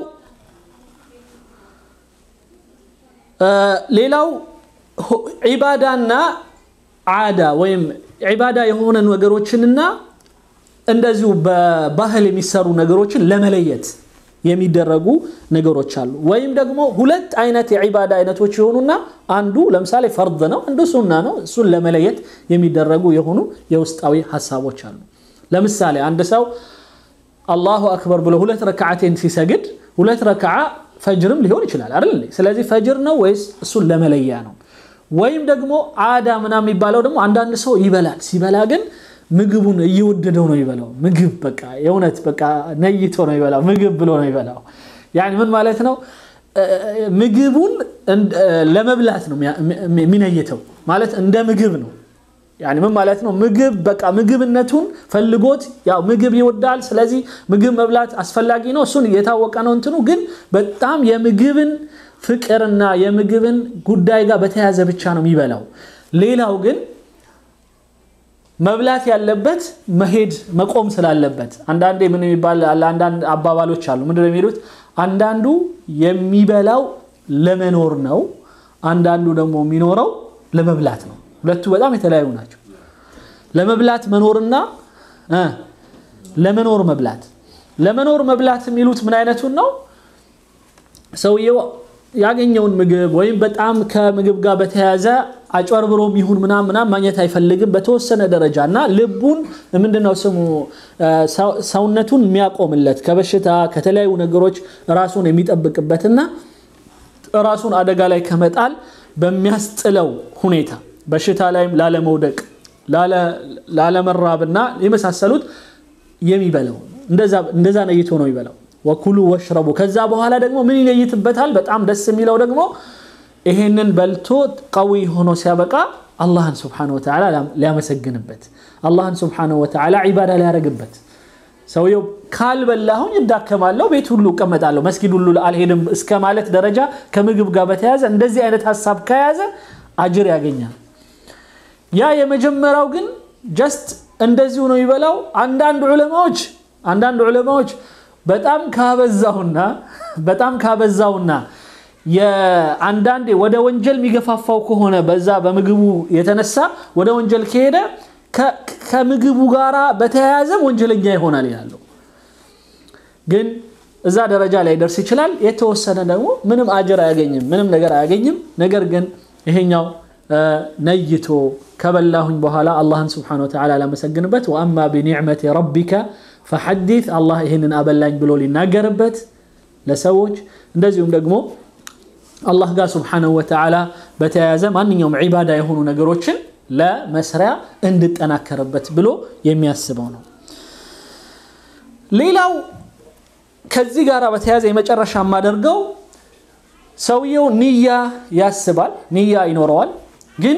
ሌላው ዒባዳና ዓዳ ወይም ዒባዳ የሆነ ነገሮችንና እንደዚሁ በባህል የሚሰሩ ነገሮችን ለመለየት የሚደረጉ ነገሮች አሉ። ወይም ደግሞ ሁለት አይነት የዒባዳ አይነቶች የሆኑና አንዱ ለምሳሌ ፈርድ ነው፣ አንዱ ሱና ነው። እሱን ለመለየት የሚደረጉ የሆኑ የውስጣዊ ሀሳቦች አሉ። ለምሳሌ አንድ ሰው አላሁ አክበር ብሎ ሁለት ረክዓቴን ሲሰግድ ሁለት ረክዓ ፈጅርም ሊሆን ይችላል አይደል? ስለዚህ ፈጅር ነው ወይስ እሱን ለመለያ ነው? ወይም ደግሞ ዓዳ ምናምን የሚባለው ደግሞ አንዳንድ ሰው ይበላል። ሲበላ ግን ምግቡን እየወደደው ነው ይበላው። ምግብ በቃ የእውነት በቃ ነይቶ ነው ይበላው። ምግብ ብሎ ነው ይበላው። ያኒ ምን ማለት ነው? ምግቡን ለመብላት ነው የሚነይተው ማለት እንደ ምግብ ነው። ያኒ ምን ማለት ነው? ምግብ በቃ ምግብነቱን ፈልጎት ያው ምግብ ይወዳል። ስለዚህ ምግብ መብላት አስፈላጊ ነው። እሱን የታወቀ ነው እንትኑ ግን በጣም የምግብን ፍቅርና የምግብን ጉዳይ ጋር በተያያዘ ብቻ ነው የሚበላው። ሌላው ግን መብላት ያለበት መሄድ መቆም ስላለበት አንዳንዴ ምን የሚባል አንዳንድ አባባሎች አሉ። ምንድን ነው የሚሉት? አንዳንዱ የሚበላው ለመኖር ነው፣ አንዳንዱ ደግሞ የሚኖረው ለመብላት ነው። ሁለቱ በጣም የተለያዩ ናቸው። ለመብላት መኖርና ለመኖር መብላት። ለመኖር መብላት የሚሉት ምን አይነቱን ነው? ሰውየው ያገኘውን ምግብ ወይም በጣም ከምግብ ጋር በተያያዘ አጭበርብሮም ይሁን ምናምን ምናምን ማግኘት አይፈልግም። በተወሰነ ደረጃ እና ልቡን ምንድነው ስሙ ሰውነቱን የሚያቆምለት ከበሽታ ከተለያዩ ነገሮች ራሱን የሚጠብቅበትና ራሱን አደጋ ላይ ከመጣል በሚያስጥለው ሁኔታ በሽታ ላይም ላለመውደቅ ላለመራብና የመሳሰሉት የሚበላው እንደዛ ነይቶ ነው ይበላው። ወኩሉ ወሽረቡ ከዛ በኋላ ደግሞ ምን ይለይትበታል? በጣም ደስ የሚለው ደግሞ ይሄንን በልቶ ቀዊ ሆኖ ሲያበቃ አላህን ስብሓነሁ ወተዓላ ሊያመሰግንበት አላህን ስብሓነሁ ወተዓላ ዒባዳ ሊያደርግበት ሰውየው ካልበላሁኝ እዳከማለሁ፣ ቤት ሁሉ እቀመጣለሁ፣ መስጊድ ሁሉ አልሄድም እስከ ማለት ደረጃ ከምግብ ጋር በተያያዘ እንደዚህ አይነት ሀሳብ ከያዘ አጅር ያገኛል። ያ የመጀመሪያው ግን ጀስት እንደዚሁ ነው ይበላው። አንዳንድ ዑለማዎች አንዳንድ ዑለማዎች በጣም ካበዛውና በጣም ካበዛውና የአንዳንዴ ወደ ወንጀል የሚገፋፋው ከሆነ በዛ በምግቡ የተነሳ ወደ ወንጀል ከሄደ ከምግቡ ጋር በተያያዘም ወንጀለኛ ይሆናል ይላሉ። ግን እዛ ደረጃ ላይ ደርስ ይችላል። የተወሰነ ደግሞ ምንም አጀር አያገኝም፣ ምንም ነገር አያገኝም። ነገር ግን ይሄኛው ነይቶ ከበላሁኝ በኋላ አላህን ስብሓነሁ ወተዓላ ላመሰግንበት ወአማ ቢኒዕመቲ ረቢከ ፈሐዲት አላህ ይህንን አበላኝ ብሎ ሊናገርበት ለሰዎች እንደዚሁም ደግሞ አላህ ጋር ስብሓነሁ ወተዓላ በተያያዘ ማንኛውም ዒባዳ የሆኑ ነገሮችን ለመስሪያ እንድጠናከርበት ብሎ የሚያስበው ነው። ሌላው ከዚህ ጋር በተያያዘ የመጨረሻ የማደርገው ሰውየው ንያ ያስባል፣ ንያ ይኖረዋል። ግን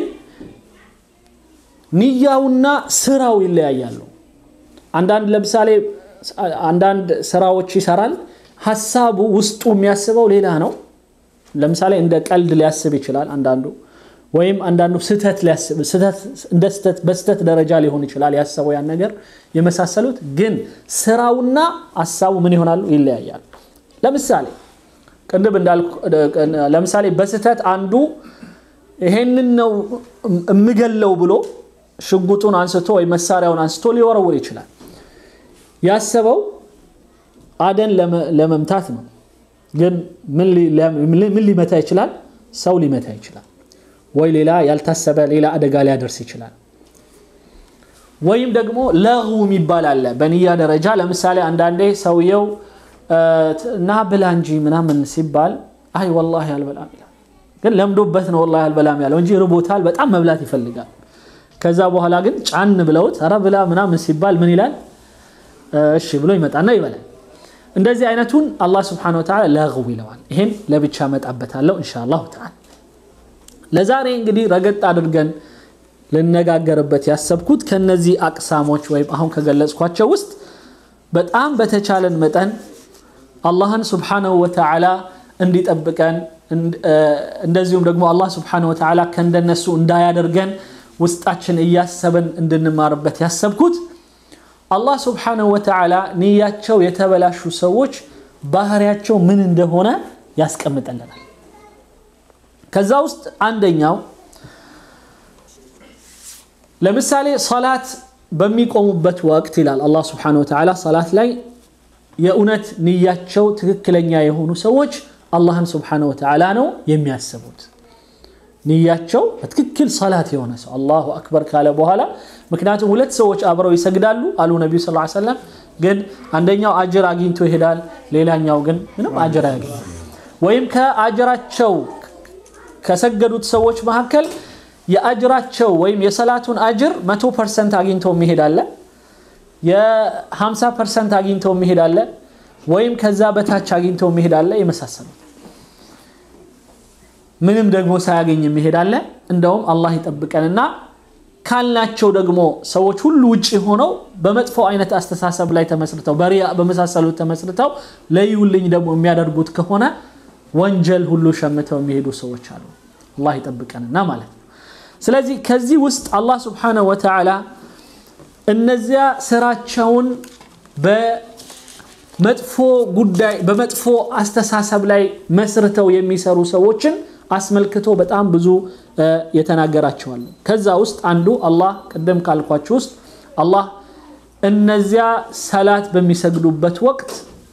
ንያውና ስራው ይለያያሉ። አንዳንድ ለምሳሌ አንዳንድ ስራዎች ይሰራል፣ ሀሳቡ ውስጡ የሚያስበው ሌላ ነው። ለምሳሌ እንደ ቀልድ ሊያስብ ይችላል አንዳንዱ ወይም አንዳንዱ ስህተት እንደ ስህተት በስህተት ደረጃ ሊሆን ይችላል ያሰበው ያን ነገር የመሳሰሉት። ግን ስራውና ሀሳቡ ምን ይሆናሉ? ይለያያል። ለምሳሌ ቅድም እንዳልኩ ለምሳሌ በስህተት አንዱ ይሄንን ነው የምገለው ብሎ ሽጉጡን አንስቶ ወይ መሳሪያውን አንስቶ ሊወረውር ይችላል። ያሰበው አደን ለመምታት ነው። ግን ምን ሊመታ ይችላል? ሰው ሊመታ ይችላል። ወይ ሌላ ያልታሰበ ሌላ አደጋ ሊያደርስ ይችላል። ወይም ደግሞ ለغው የሚባል አለ በንያ ደረጃ ለምሳሌ አንዳንዴ ሰውየው ና ብላ እንጂ ምናምን ሲባል አይ ወላሂ አልበላም ይላል ግን ለምዶበት ነው ወላሂ አልበላም ያለው እንጂ ርቦታል በጣም መብላት ይፈልጋል ከዛ በኋላ ግን ጫን ብለውት ኧረ ብላ ምናምን ሲባል ምን ይላል እሺ ብሎ ይመጣና ይበላል እንደዚህ አይነቱን አላህ ስብሓን ወተዓላ ለغው ይለዋል ይሄን ለብቻ መጣበታለሁ እንሻ አላሁ ተዓላ ለዛሬ እንግዲህ ረገጥ አድርገን ልነጋገርበት ያሰብኩት ከነዚህ አቅሳሞች ወይም አሁን ከገለጽኳቸው ውስጥ በጣም በተቻለን መጠን አላህን ስብሓነሁ ወተዓላ እንዲጠብቀን እንደዚሁም ደግሞ አላህ ስብሓነሁ ወተዓላ ከእንደነሱ እንዳያደርገን ውስጣችን እያሰብን እንድንማርበት ያሰብኩት አላህ ስብሓነሁ ወተዓላ ንያቸው የተበላሹ ሰዎች ባህሪያቸው ምን እንደሆነ ያስቀምጠልናል ከዛ ውስጥ አንደኛው ለምሳሌ ሰላት በሚቆሙበት ወቅት ይላል አላህ ስብሓነሁ ወተዓላ ሰላት ላይ የእውነት ንያቸው ትክክለኛ የሆኑ ሰዎች አላህን ስብሓነሁ ወተዓላ ነው የሚያስቡት ንያቸው በትክክል ሰላት የሆነ ሰው አላሁ አክበር ካለ በኋላ ምክንያቱም ሁለት ሰዎች አብረው ይሰግዳሉ አሉ ነቢዩ ስ ሰለም ግን አንደኛው አጅር አግኝቶ ይሄዳል ሌላኛው ግን ምንም አጅር አያገኝ ወይም ከአጅራቸው ከሰገዱት ሰዎች መካከል የአጅራቸው ወይም የሰላቱን አጅር መቶ ፐርሰንት አግኝቶ የሚሄድ አለ የ50 ፐርሰንት አግኝቶ የሚሄድ አለ ወይም ከዛ በታች አግኝቶ የሚሄድ አለ የመሳሰሉት ምንም ደግሞ ሳያገኝ የሚሄድ አለ እንደውም አላህ ይጠብቀንና ካልናቸው ደግሞ ሰዎች ሁሉ ውጭ ሆነው በመጥፎ አይነት አስተሳሰብ ላይ ተመስርተው በሪያ በመሳሰሉት ተመስርተው ለዩልኝ ደግሞ የሚያደርጉት ከሆነ ወንጀል ሁሉ ሸምተው የሚሄዱ ሰዎች አሉ አላህ ይጠብቀንና ማለት ነው ስለዚህ ከዚህ ውስጥ አላህ ስብሓነሁ ወተዓላ እነዚያ ስራቸውን በመጥፎ ጉዳይ በመጥፎ አስተሳሰብ ላይ መስርተው የሚሰሩ ሰዎችን አስመልክቶ በጣም ብዙ የተናገራቸዋሉ ከዛ ውስጥ አንዱ አላህ ቅድም ካልኳችሁ ውስጥ አላህ እነዚያ ሰላት በሚሰግዱበት ወቅት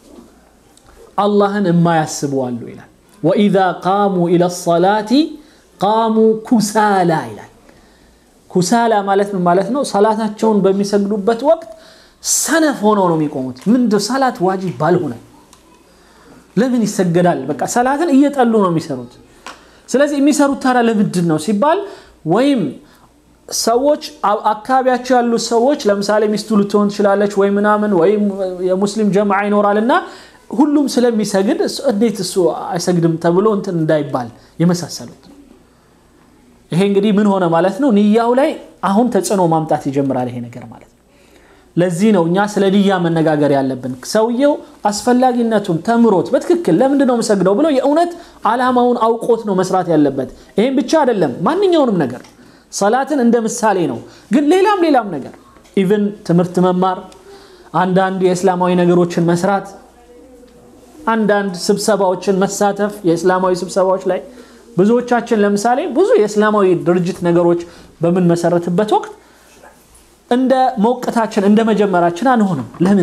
አላህን የማያስቡ አሉ ይላል ወኢዛ ቃሙ ኢላ ሰላቲ ቃሙ ኩሳላ ይላል ኩሳላ ማለት ምን ማለት ነው ሰላታቸውን በሚሰግዱበት ወቅት ሰነፍ ሆነው ነው የሚቆሙት ምንድ ሰላት ዋጅብ ባልሆነ ለምን ይሰገዳል በቃ ሰላትን እየጠሉ ነው የሚሰሩት ስለዚህ የሚሰሩት ታዲያ ለምንድን ነው ሲባል ወይም ሰዎች አካባቢያቸው ያሉ ሰዎች ለምሳሌ ሚስቱ ልትሆን ትችላለች ወይ ምናምን ወይም የሙስሊም ጀምዓ ይኖራል እና ሁሉም ስለሚሰግድ እንዴት እሱ አይሰግድም ተብሎ እንትን እንዳይባል የመሳሰሉት ይሄ እንግዲህ ምን ሆነ ማለት ነው ንያው ላይ አሁን ተጽዕኖ ማምጣት ይጀምራል ይሄ ነገር ማለት ነው ለዚህ ነው እኛ ስለ ንያ መነጋገር ያለብን ሰውየው አስፈላጊነቱን ተምሮት በትክክል ለምንድን ነው የምሰግደው ብሎ የእውነት አላማውን አውቆት ነው መስራት ያለበት ይሄን ብቻ አይደለም ማንኛውንም ነገር ሰላትን እንደ ምሳሌ ነው ግን ሌላም ሌላም ነገር ኢቨን ትምህርት መማር አንዳንድ የእስላማዊ ነገሮችን መስራት አንዳንድ ስብሰባዎችን መሳተፍ የእስላማዊ ስብሰባዎች ላይ ብዙዎቻችን ለምሳሌ ብዙ የእስላማዊ ድርጅት ነገሮች በምንመሰረትበት ወቅት እንደ ሞቅታችን እንደ መጀመራችን አንሆንም ለምን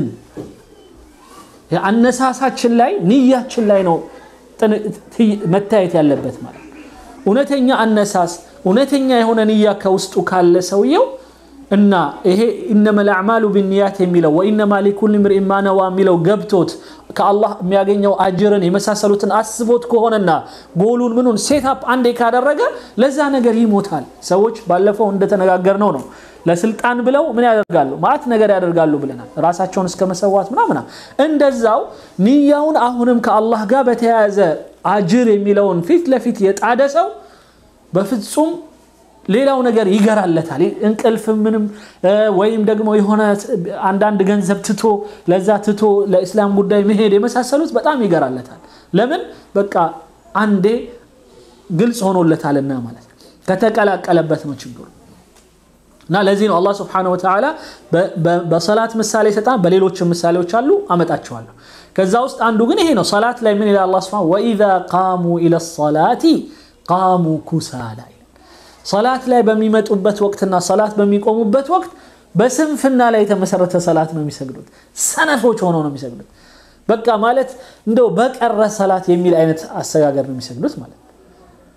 አነሳሳችን ላይ ንያችን ላይ ነው መታየት ያለበት ማለት እውነተኛ አነሳስ እውነተኛ የሆነ ንያ ከውስጡ ካለ ሰውየው እና ይሄ ኢነማ ልአዕማሉ ቢንያት የሚለው ወኢነማ ሊኩል ምርኢን ማ ነዋ የሚለው ገብቶት ከአላህ የሚያገኘው አጅርን የመሳሰሉትን አስቦት ከሆነና ጎሉን ምኑን ሴታፕ አንዴ ካደረገ ለዛ ነገር ይሞታል ሰዎች ባለፈው እንደተነጋገር ነው ነው ለስልጣን ብለው ምን ያደርጋሉ ማት ነገር ያደርጋሉ ብለናል ራሳቸውን እስከ መሰዋት ምናምና እንደዛው ንያውን አሁንም ከአላህ ጋር በተያያዘ አጅር የሚለውን ፊት ለፊት የጣደ ሰው በፍጹም ሌላው ነገር ይገራለታል እንቅልፍ ምንም ወይም ደግሞ የሆነ አንዳንድ ገንዘብ ትቶ ለዛ ትቶ ለእስላም ጉዳይ መሄድ የመሳሰሉት በጣም ይገራለታል ለምን በቃ አንዴ ግልጽ ሆኖለታልና ማለት ከተቀላቀለበት ነው ችግሩ እና ለዚህ ነው አላህ ስብሓነሁ ወተዓላ በሰላት ምሳሌ ሰጣን በሌሎችም ምሳሌዎች አሉ አመጣቸዋለሁ ከዛ ውስጥ አንዱ ግን ይሄ ነው ሰላት ላይ ምን ይላል አላህ ስብሓነሁ ወኢዛ ቃሙ ኢለ ሰላቲ ቃሙ ኩሳላ ሰላት ላይ በሚመጡበት ወቅትና ሰላት በሚቆሙበት ወቅት በስንፍና ላይ የተመሰረተ ሰላት ነው የሚሰግዱት ሰነፎች ሆነው ነው የሚሰግዱት በቃ ማለት እንደው በቀረ ሰላት የሚል አይነት አሰጋገር ነው የሚሰግዱት ማለት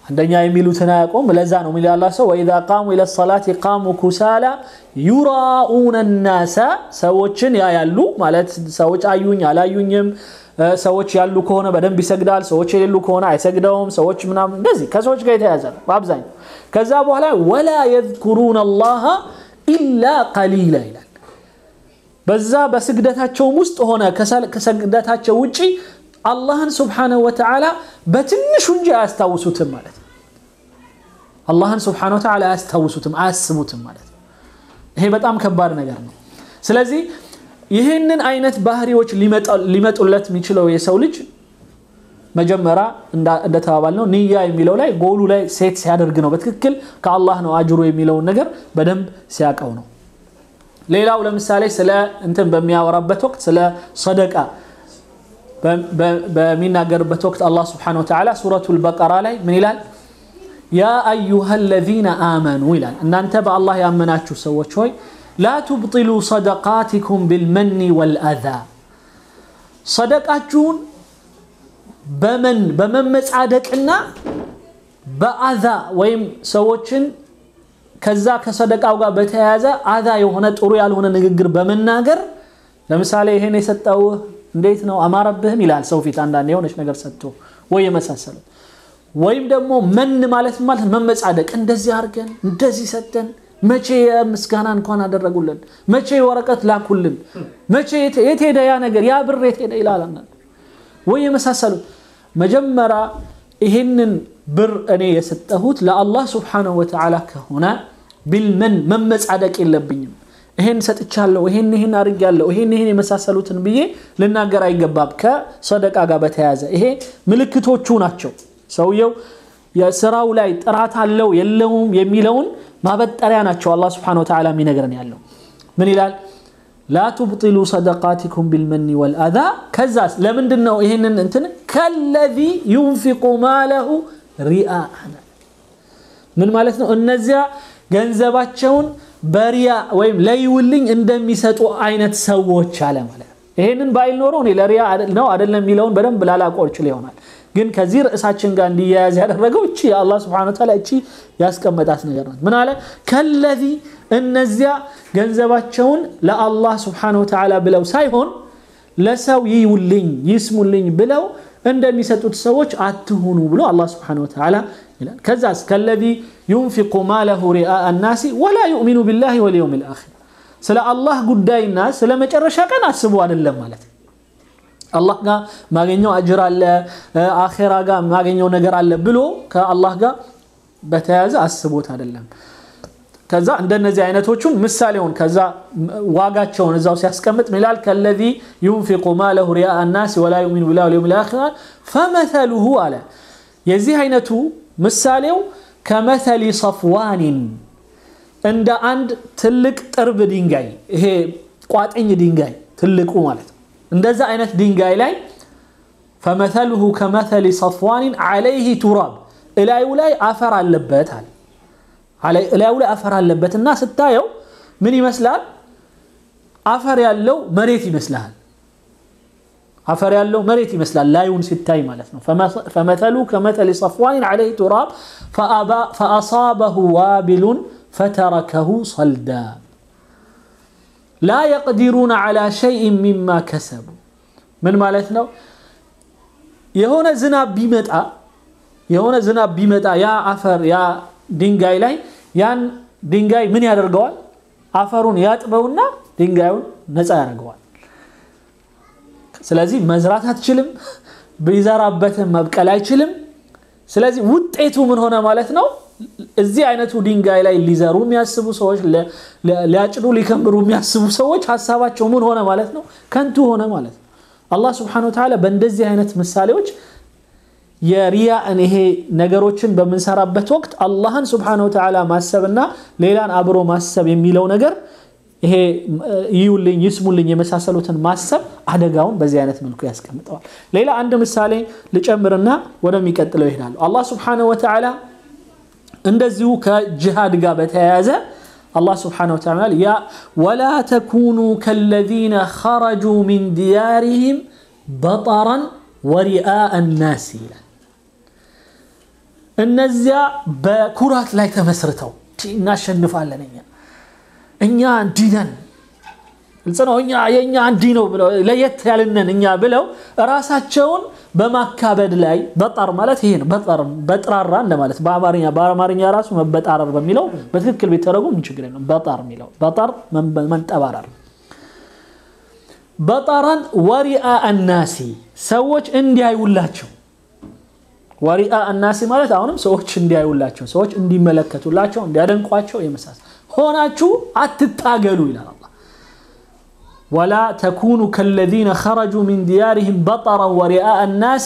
አንደኛ የሚሉትን አያውቁም። ለዛ ነው የሚል አላህ ሰው ወኢዛ ቃሙ ኢለ ሰላት ቃሙ ኩሳላ ዩራኡነ ናሳ ሰዎችን ያያሉ ማለት ሰዎች አዩኝ አላዩኝም። ሰዎች ያሉ ከሆነ በደንብ ይሰግዳል፣ ሰዎች የሌሉ ከሆነ አይሰግደውም። ሰዎች ምናምን እንደዚህ ከሰዎች ጋር የተያዘ ነው በአብዛኛው። ከዛ በኋላ ወላ የዝኩሩነ አላህ ኢላ ቀሊላ ይላል። በዛ በስግደታቸውም ውስጥ ሆነ ከስግደታቸው ውጪ አላህን ስብሓነሁ ወተዓላ በትንሹ እንጂ አያስታውሱትም ማለት ነው። አላህን ስብሓነሁ ወተዓላ አያስታውሱትም፣ አያስቡትም ማለት ነው። ይሄ በጣም ከባድ ነገር ነው። ስለዚህ ይህንን አይነት ባህሪዎች ሊመጡለት የሚችለው የሰው ልጅ መጀመሪያ እንደተባባል ነው ንያ የሚለው ላይ ጎሉ ላይ ሴት ሲያደርግ ነው። በትክክል ከአላህ ነው አጅሩ የሚለውን ነገር በደንብ ሲያቀው ነው። ሌላው ለምሳሌ ስለ እንትን በሚያወራበት ወቅት ስለ ሰደቃ በሚናገርበት ወቅት አላህ ስብሓነሁ ወተዓላ ሱረቱል በቀራ ላይ ምን ይላል? ያ አዩሃ ለዚነ አመኑ ይላል። እናንተ በአላህ ያመናችሁ ሰዎች ሆይ ላ ቱብጢሉ ሰደቃቲኩም ቢልመኒ ወልአዛ ሰደቃችሁን በመን በመመጻደቅና በአዛ ወይም ሰዎችን ከዛ ከሰደቃው ጋር በተያያዘ አዛ የሆነ ጥሩ ያልሆነ ንግግር በመናገር ለምሳሌ ይሄን የሰጠውህ እንዴት ነው አማረብህም ይላል ሰው ፊት አንዳንድ የሆነች ነገር ሰጥቶ ወይ የመሳሰሉት ወይም ደግሞ መን ማለት ማለት መመጻደቅ እንደዚህ አድርገን እንደዚህ ሰጠን መቼ የምስጋና እንኳን አደረጉልን መቼ ወረቀት ላኩልን መቼ የት ሄደ ያ ነገር ያ ብር የት ሄደ ይላል ወይ የመሳሰሉት መጀመሪያ ይህንን ብር እኔ የሰጠሁት ለአላህ ስብሓነሁ ወተዓላ ከሆነ ቢልመን መመጻደቅ የለብኝም ይሄን ሰጥቻለሁ ይሄን ይሄን አድርጌያለሁ ይሄን ይሄን የመሳሰሉትን ብዬ ልናገር አይገባም ከሰደቃ ጋር በተያያዘ ይሄ ምልክቶቹ ናቸው ሰውየው የስራው ላይ ጥራት አለው የለውም የሚለውን ማበጠሪያ ናቸው አላህ ስብሓነሁ ወተዓላ የሚነግረን ያለው ምን ይላል ላ ቱብጢሉ ሰደቃቲኩም ቢልመኒ ወልአዛ ከዛስ ለምንድን ነው ይህንን እንትን ከለዚ ዩንፊቁ ማለሁ ሪአ ምን ማለት ነው እነዚያ ገንዘባቸውን በሪያ ወይም ለይውልኝ እንደሚሰጡ አይነት ሰዎች አለ ማለት ነው ይሄንን ባይል ኖሮ እኔ ለሪያ ነው አይደለም የሚለውን በደንብ ላላቆር ችል ይሆናል ግን ከዚህ ርዕሳችን ጋር እንዲያያዝ ያደረገው እቺ የአላህ ስብሐነ ወተዓላ እቺ ያስቀመጣት ነገር ናት ምን አለ ከለዚ እነዚያ ገንዘባቸውን ለአላህ ስብሐነ ወተዓላ ብለው ሳይሆን ለሰው ይውልኝ ይስሙልኝ ብለው እንደሚሰጡት ሰዎች አትሁኑ ብሎ አላህ ስብሐነ ወተዓላ ይላል ከዛስ ከለዚ ዩንፊቁ ማለሁ ሪአ ናሲ ወላ ዩእሚኑ ቢላሂ ወልየውም ልአኺር ስለ አላህ ጉዳይና ስለ መጨረሻ ቀን አስቡ አይደለም ማለት ነው አላህ ጋር ማገኘው አጅር አለ አኼራ ጋር ማገኘው ነገር አለ ብሎ ከአላህ ጋር በተያያዘ አስቦት አይደለም ከዛ እንደነዚህ አይነቶቹን ምሳሌውን ከዛ ዋጋቸውን እዛው ሲያስቀምጥ ሚላል ከለዚ ዩንፊቁ ማለሁ ሪያ ናስ ወላ ዩሚኑ ቢላህ ወልየውም ልአኺር ፈመተሉሁ አለ የዚህ አይነቱ ምሳሌው ከመተሊ ሰፍዋኒን እንደ አንድ ትልቅ ጥርብ ድንጋይ ይሄ ቋጥኝ ድንጋይ ትልቁ ማለት ነው እንደዛ አይነት ድንጋይ ላይ ፈመተልሁ ከመተሊ ሰፍዋኒን ዓለይህ ቱራብ እላዩ ላይ አፈር አለበት አለ እላዩ ላይ አፈር አለበት እና ስታየው ምን ይመስላል አፈር ያለው መሬት ይመስላል አፈር ያለው መሬት ይመስላል ላዩን ሲታይ ማለት ነው ፈመተሉ ከመተሊ ሰፍዋኒን ዓለይህ ቱራብ ፈአሳበሁ ዋቢሉን ፈተረከሁ ሰልዳ ላ የቅዲሩነ ዓላ ሸይን ሚማ ከሰቡ ምን ማለት ነው የሆነ ዝናብ ቢመጣ የሆነ ዝናብ ቢመጣ ያ አፈር ያ ድንጋይ ላይ ያን ድንጋይ ምን ያደርገዋል አፈሩን ያጥበውና ድንጋዩን ነፃ ያደርገዋል ስለዚህ መዝራት አትችልም ቢዘራበትም መብቀል አይችልም ስለዚህ ውጤቱ ምን ሆነ ማለት ነው እዚህ አይነቱ ድንጋይ ላይ ሊዘሩ የሚያስቡ ሰዎች ሊያጭዱ ሊከምሩ የሚያስቡ ሰዎች ሀሳባቸው ምን ሆነ ማለት ነው ከንቱ ሆነ ማለት ነው አላህ ስብሓን ወተዓላ በእንደዚህ አይነት ምሳሌዎች የሪያእን ይሄ ነገሮችን በምንሰራበት ወቅት አላህን ስብሓን ወተዓላ ማሰብና ሌላን አብሮ ማሰብ የሚለው ነገር ይሄ ይዩልኝ ይስሙልኝ የመሳሰሉትን ማሰብ አደጋውን በዚህ አይነት መልኩ ያስቀምጠዋል ሌላ አንድ ምሳሌ ልጨምርና ወደሚቀጥለው ይሄዳሉ አላህ ስብሓን ወተዓላ እንደዚሁ ከጅሃድ ጋር በተያያዘ አላህ ስብሓነሁ ወተዓላ ያ ወላ ተኩኑ ከለዚነ ኸረጁ ሚን ዲያሪሂም በጠራን ወሪአአ ናስ ይላል እነዚያ በኩራት ላይ ተመስርተው እናሸንፋለን እኛ እኛ እንዲህ ነን ግልጽ ነው እኛ የእኛ እንዲህ ነው ብለው ለየት ያልነን እኛ ብለው ራሳቸውን በማካበድ ላይ በጣር ማለት ይሄ ነው በጥራራ እንደማለት በአማርኛ በአማርኛ ራሱ መበጣረር በሚለው በትክክል ቢተረጉም ችግር የለም በጣር የሚለው በጣር መንጠባረር በጣራን ወሪአ አናሲ ሰዎች እንዲያዩላቸው ወሪአ አናሲ ማለት አሁንም ሰዎች እንዲያዩላቸው ሰዎች እንዲመለከቱላቸው እንዲያደንቋቸው የመሳሰል ሆናችሁ አትታገሉ ይላል አላህ ወላ ተኩኑ ከለዚነ ኸረጁ ሚን ዲያሪህም በጠረን ወሪአ አናሲ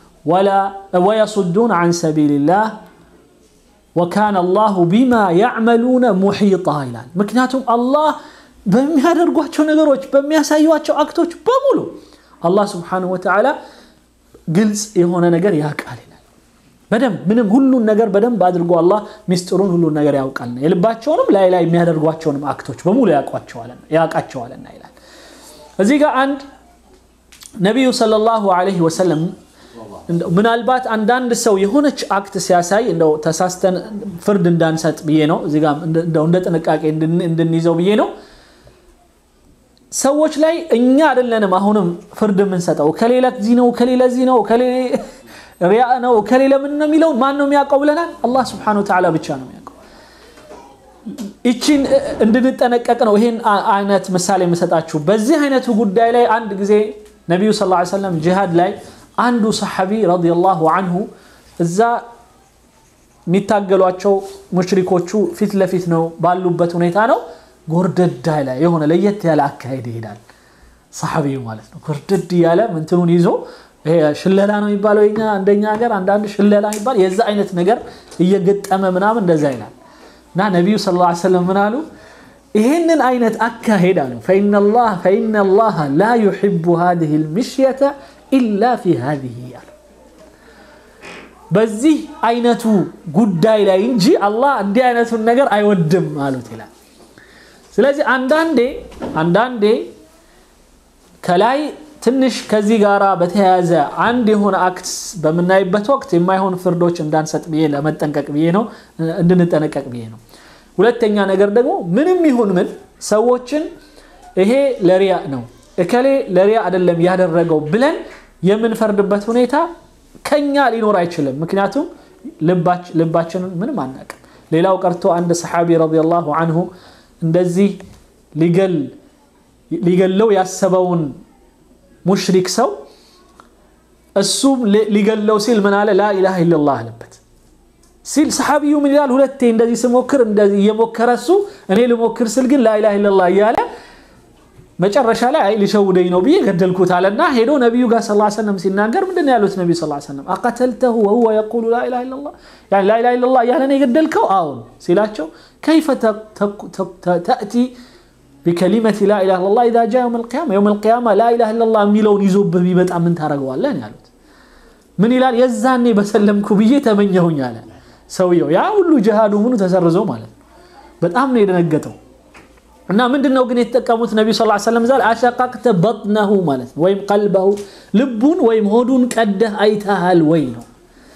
ወየሱዱን አን ሰቢልላህ ወካነ አላሁ ቢማ ያዕመሉነ ሙሒጣ ይላል ምክንያቱም አላህ በሚያደርጓቸው ነገሮች በሚያሳዩቸው አክቶች በሙሉ አላህ ስብሓንሁ ወተዓላ ግልጽ የሆነ ነገር ያውቃል ይላል በደንብ ምንም ሁሉን ነገር በደንብ አድርጎ አላህ ሚስጥሩን ሁሉን ነገር ያውቃልና የልባቸውንም ላይ ላይ የሚያደርጓቸውንም አክቶች በሙሉ ያውቃቸዋልና ይላል እዚህ ጋር አንድ ነቢዩ ሰለላሁ ዐለይሂ ወሰለም ምናልባት አንዳንድ ሰው የሆነች አክት ሲያሳይ እንደው ተሳስተን ፍርድ እንዳንሰጥ ብዬ ነው እዚህ ጋር እንደ ጥንቃቄ እንድንይዘው ብዬ ነው ሰዎች ላይ እኛ አይደለንም አሁንም ፍርድ የምንሰጠው ከሌላ ዚህ ነው ከሌላ ዚህ ነው ሪያ ነው ከሌላ ምን ነው የሚለውን ማን ነው የሚያውቀው ብለናል አላህ ስብሓን ወተዓላ ብቻ ነው የሚያውቀው ይቺን እንድንጠነቀቅ ነው ይሄን አይነት ምሳሌ የምሰጣችሁ በዚህ አይነቱ ጉዳይ ላይ አንድ ጊዜ ነቢዩ ስ ሰለም ጂሃድ ላይ አንዱ ሰሐቢ ረዲየላሁ አንሁ እዛ የሚታገሏቸው ሙሽሪኮቹ ፊት ለፊት ነው ባሉበት ሁኔታ ነው ጎርደዳ ላይ የሆነ ለየት ያለ አካሄድ ይሄዳል ሰሐቢዩ ማለት ነው ጎርደድ እያለ ምንትኑን ይዞ ሽለላ ነው የሚባለው የኛ እንደኛ ሀገር አንዳንድ ሽለላ የሚባል የዛ አይነት ነገር እየገጠመ ምናምን እንደዛ ይላል እና ነቢዩ ስ ላ ሰለም ምን አሉ ይህንን አይነት አካሄድ አሉ ፈኢነ ላህ ላ ዩሕቡ ሃዚህ ልምሽየተ ኢላ ፊ ሃዚህ አሉ በዚህ አይነቱ ጉዳይ ላይ እንጂ አላህ እንዲህ አይነቱን ነገር አይወድም አሉት ይላል ስለዚህ አንዳንዴ አንዳንዴ ከላይ ትንሽ ከዚህ ጋር በተያያዘ አንድ የሆነ አክት በምናይበት ወቅት የማይሆን ፍርዶች እንዳንሰጥ ብዬ ለመጠንቀቅ ብዬ ነው እንድንጠነቀቅ ብዬ ነው ሁለተኛ ነገር ደግሞ ምንም ይሁን ምን ሰዎችን ይሄ ለሪያ ነው እከሌ ለሪያ አይደለም ያደረገው ብለን የምንፈርድበት ሁኔታ ከኛ ሊኖር አይችልም ምክንያቱም ልባችንን ምንም አናቅም ሌላው ቀርቶ አንድ ሰሓቢ ረዲየላሁ አንሁ እንደዚህ ሊገለው ያሰበውን ሙሽሪክ ሰው እሱም ሊገለው ሲል ምን አለ ላኢላሃ ኢለላህ አለበት ሲል ሰሓቢዩ ምን ይላል ሁለቴ እንደዚህ ስሞክር እንደዚህ እየሞከረ እሱ እኔ ልሞክር ስል ግን ላኢላሃ ኢለላህ እያለ መጨረሻ ላይ አይ ሊሸውደኝ ነው ብዬ ገደልኩት አለና ሄዶ ነቢዩ ጋር ስ ሰለም ሲናገር ምንድን ያሉት ነቢዩ ስ ሰለም አቀተልተሁ ወሁወ የቁሉ ላኢላሃ ኢለላህ ላኢላሃ ኢለላህ እያለ ነው የገደልከው አሁን ሲላቸው ከይፈ ተእቲ ቢከሊመት ላኢላሃ ኢለላህ ኢዛ ጃ የውም ልቅያማ የውም ልቅያማ ላኢላሃ ኢለላህ የሚለውን ይዞብህ ቢመጣ ምን ታደርገዋለህ ያሉት ምን ይላል የዛኔ በሰለምኩ ብዬ ተመኘሁኝ አለ ሰውየው ያ ሁሉ ጅሃዱ ምኑ ተሰርዞ ማለት ነው በጣም ነው የደነገጠው እና ምንድን ነው ግን የተጠቀሙት ነቢዩ ስ ሰለም ዛል አሸቃቅተ በጥነሁ ማለት ነው ወይም ቀልበሁ ልቡን ወይም ሆዱን ቀደህ አይተሃል ወይ ነው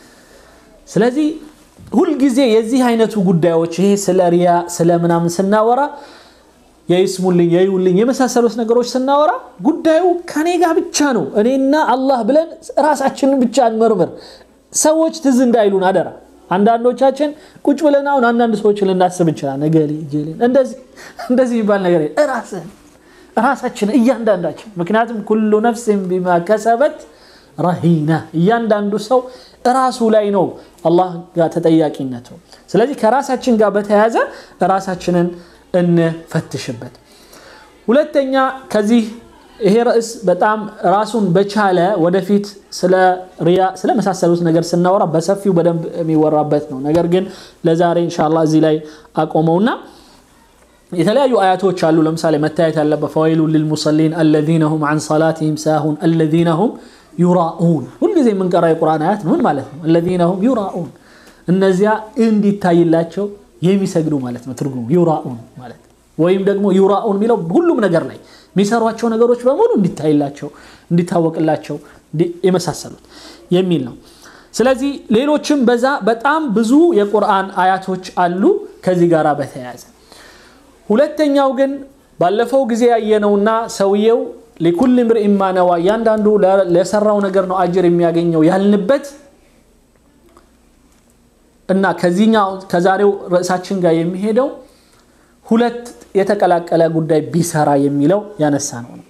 ስለዚህ ሁልጊዜ የዚህ አይነቱ ጉዳዮች ይሄ ስለ ሪያ ስለ ምናምን ስናወራ የይስሙልኝ የዩልኝ የመሳሰሉት ነገሮች ስናወራ ጉዳዩ ከኔ ጋር ብቻ ነው እኔና አላህ ብለን ራሳችንን ብቻ እንመርምር ሰዎች ትዝ እንዳይሉን አደራ አንዳንዶቻችን ቁጭ ብለን አሁን አንዳንድ ሰዎች ልናስብ እንችላል ነገሌ ጀሌን እንደዚህ የሚባል ነገር ራስህን ራሳችን እያንዳንዳችን ምክንያቱም ኩሉ ነፍስን ቢማ ከሰበት ረሂና እያንዳንዱ ሰው ራሱ ላይ ነው አላህ ጋር ተጠያቂነቱ ስለዚህ ከራሳችን ጋር በተያያዘ ራሳችንን እንፈትሽበት ሁለተኛ ከዚህ ይሄ ርዕስ በጣም ራሱን በቻለ ወደፊት ስለ ሪያ ስለመሳሰሉት ነገር ስናወራ በሰፊው በደንብ የሚወራበት ነው ነገር ግን ለዛሬ እንሻላ እዚህ ላይ አቆመውና የተለያዩ አያቶች አሉ ለምሳሌ መታየት ያለበት ፈወይሉ ልልሙሰሊን አለዚነ ሁም አን ሰላትህም ሳሁን አለዚነ ሁም ዩራኡን ሁልጊዜ የምንቀራ የቁርአን አያት ምን ማለት ነው አለዚነ ሁም ዩራኡን እነዚያ እንዲታይላቸው የሚሰግዱ ማለት ነው ትርጉሙ ዩራኡን ማለት ወይም ደግሞ ዩራኡን የሚለው ሁሉም ነገር ላይ የሚሰሯቸው ነገሮች በሙሉ እንዲታይላቸው እንዲታወቅላቸው የመሳሰሉት የሚል ነው ስለዚህ ሌሎችም በዛ በጣም ብዙ የቁርአን አያቶች አሉ ከዚህ ጋር በተያያዘ ሁለተኛው ግን ባለፈው ጊዜ ያየነውና ሰውየው ሊኩል ምርኢን ማ ነዋ እያንዳንዱ ለሰራው ነገር ነው አጅር የሚያገኘው ያልንበት እና ከዚህኛው ከዛሬው ርዕሳችን ጋር የሚሄደው ሁለት የተቀላቀለ ጉዳይ ቢሰራ የሚለው ያነሳ ነው ነው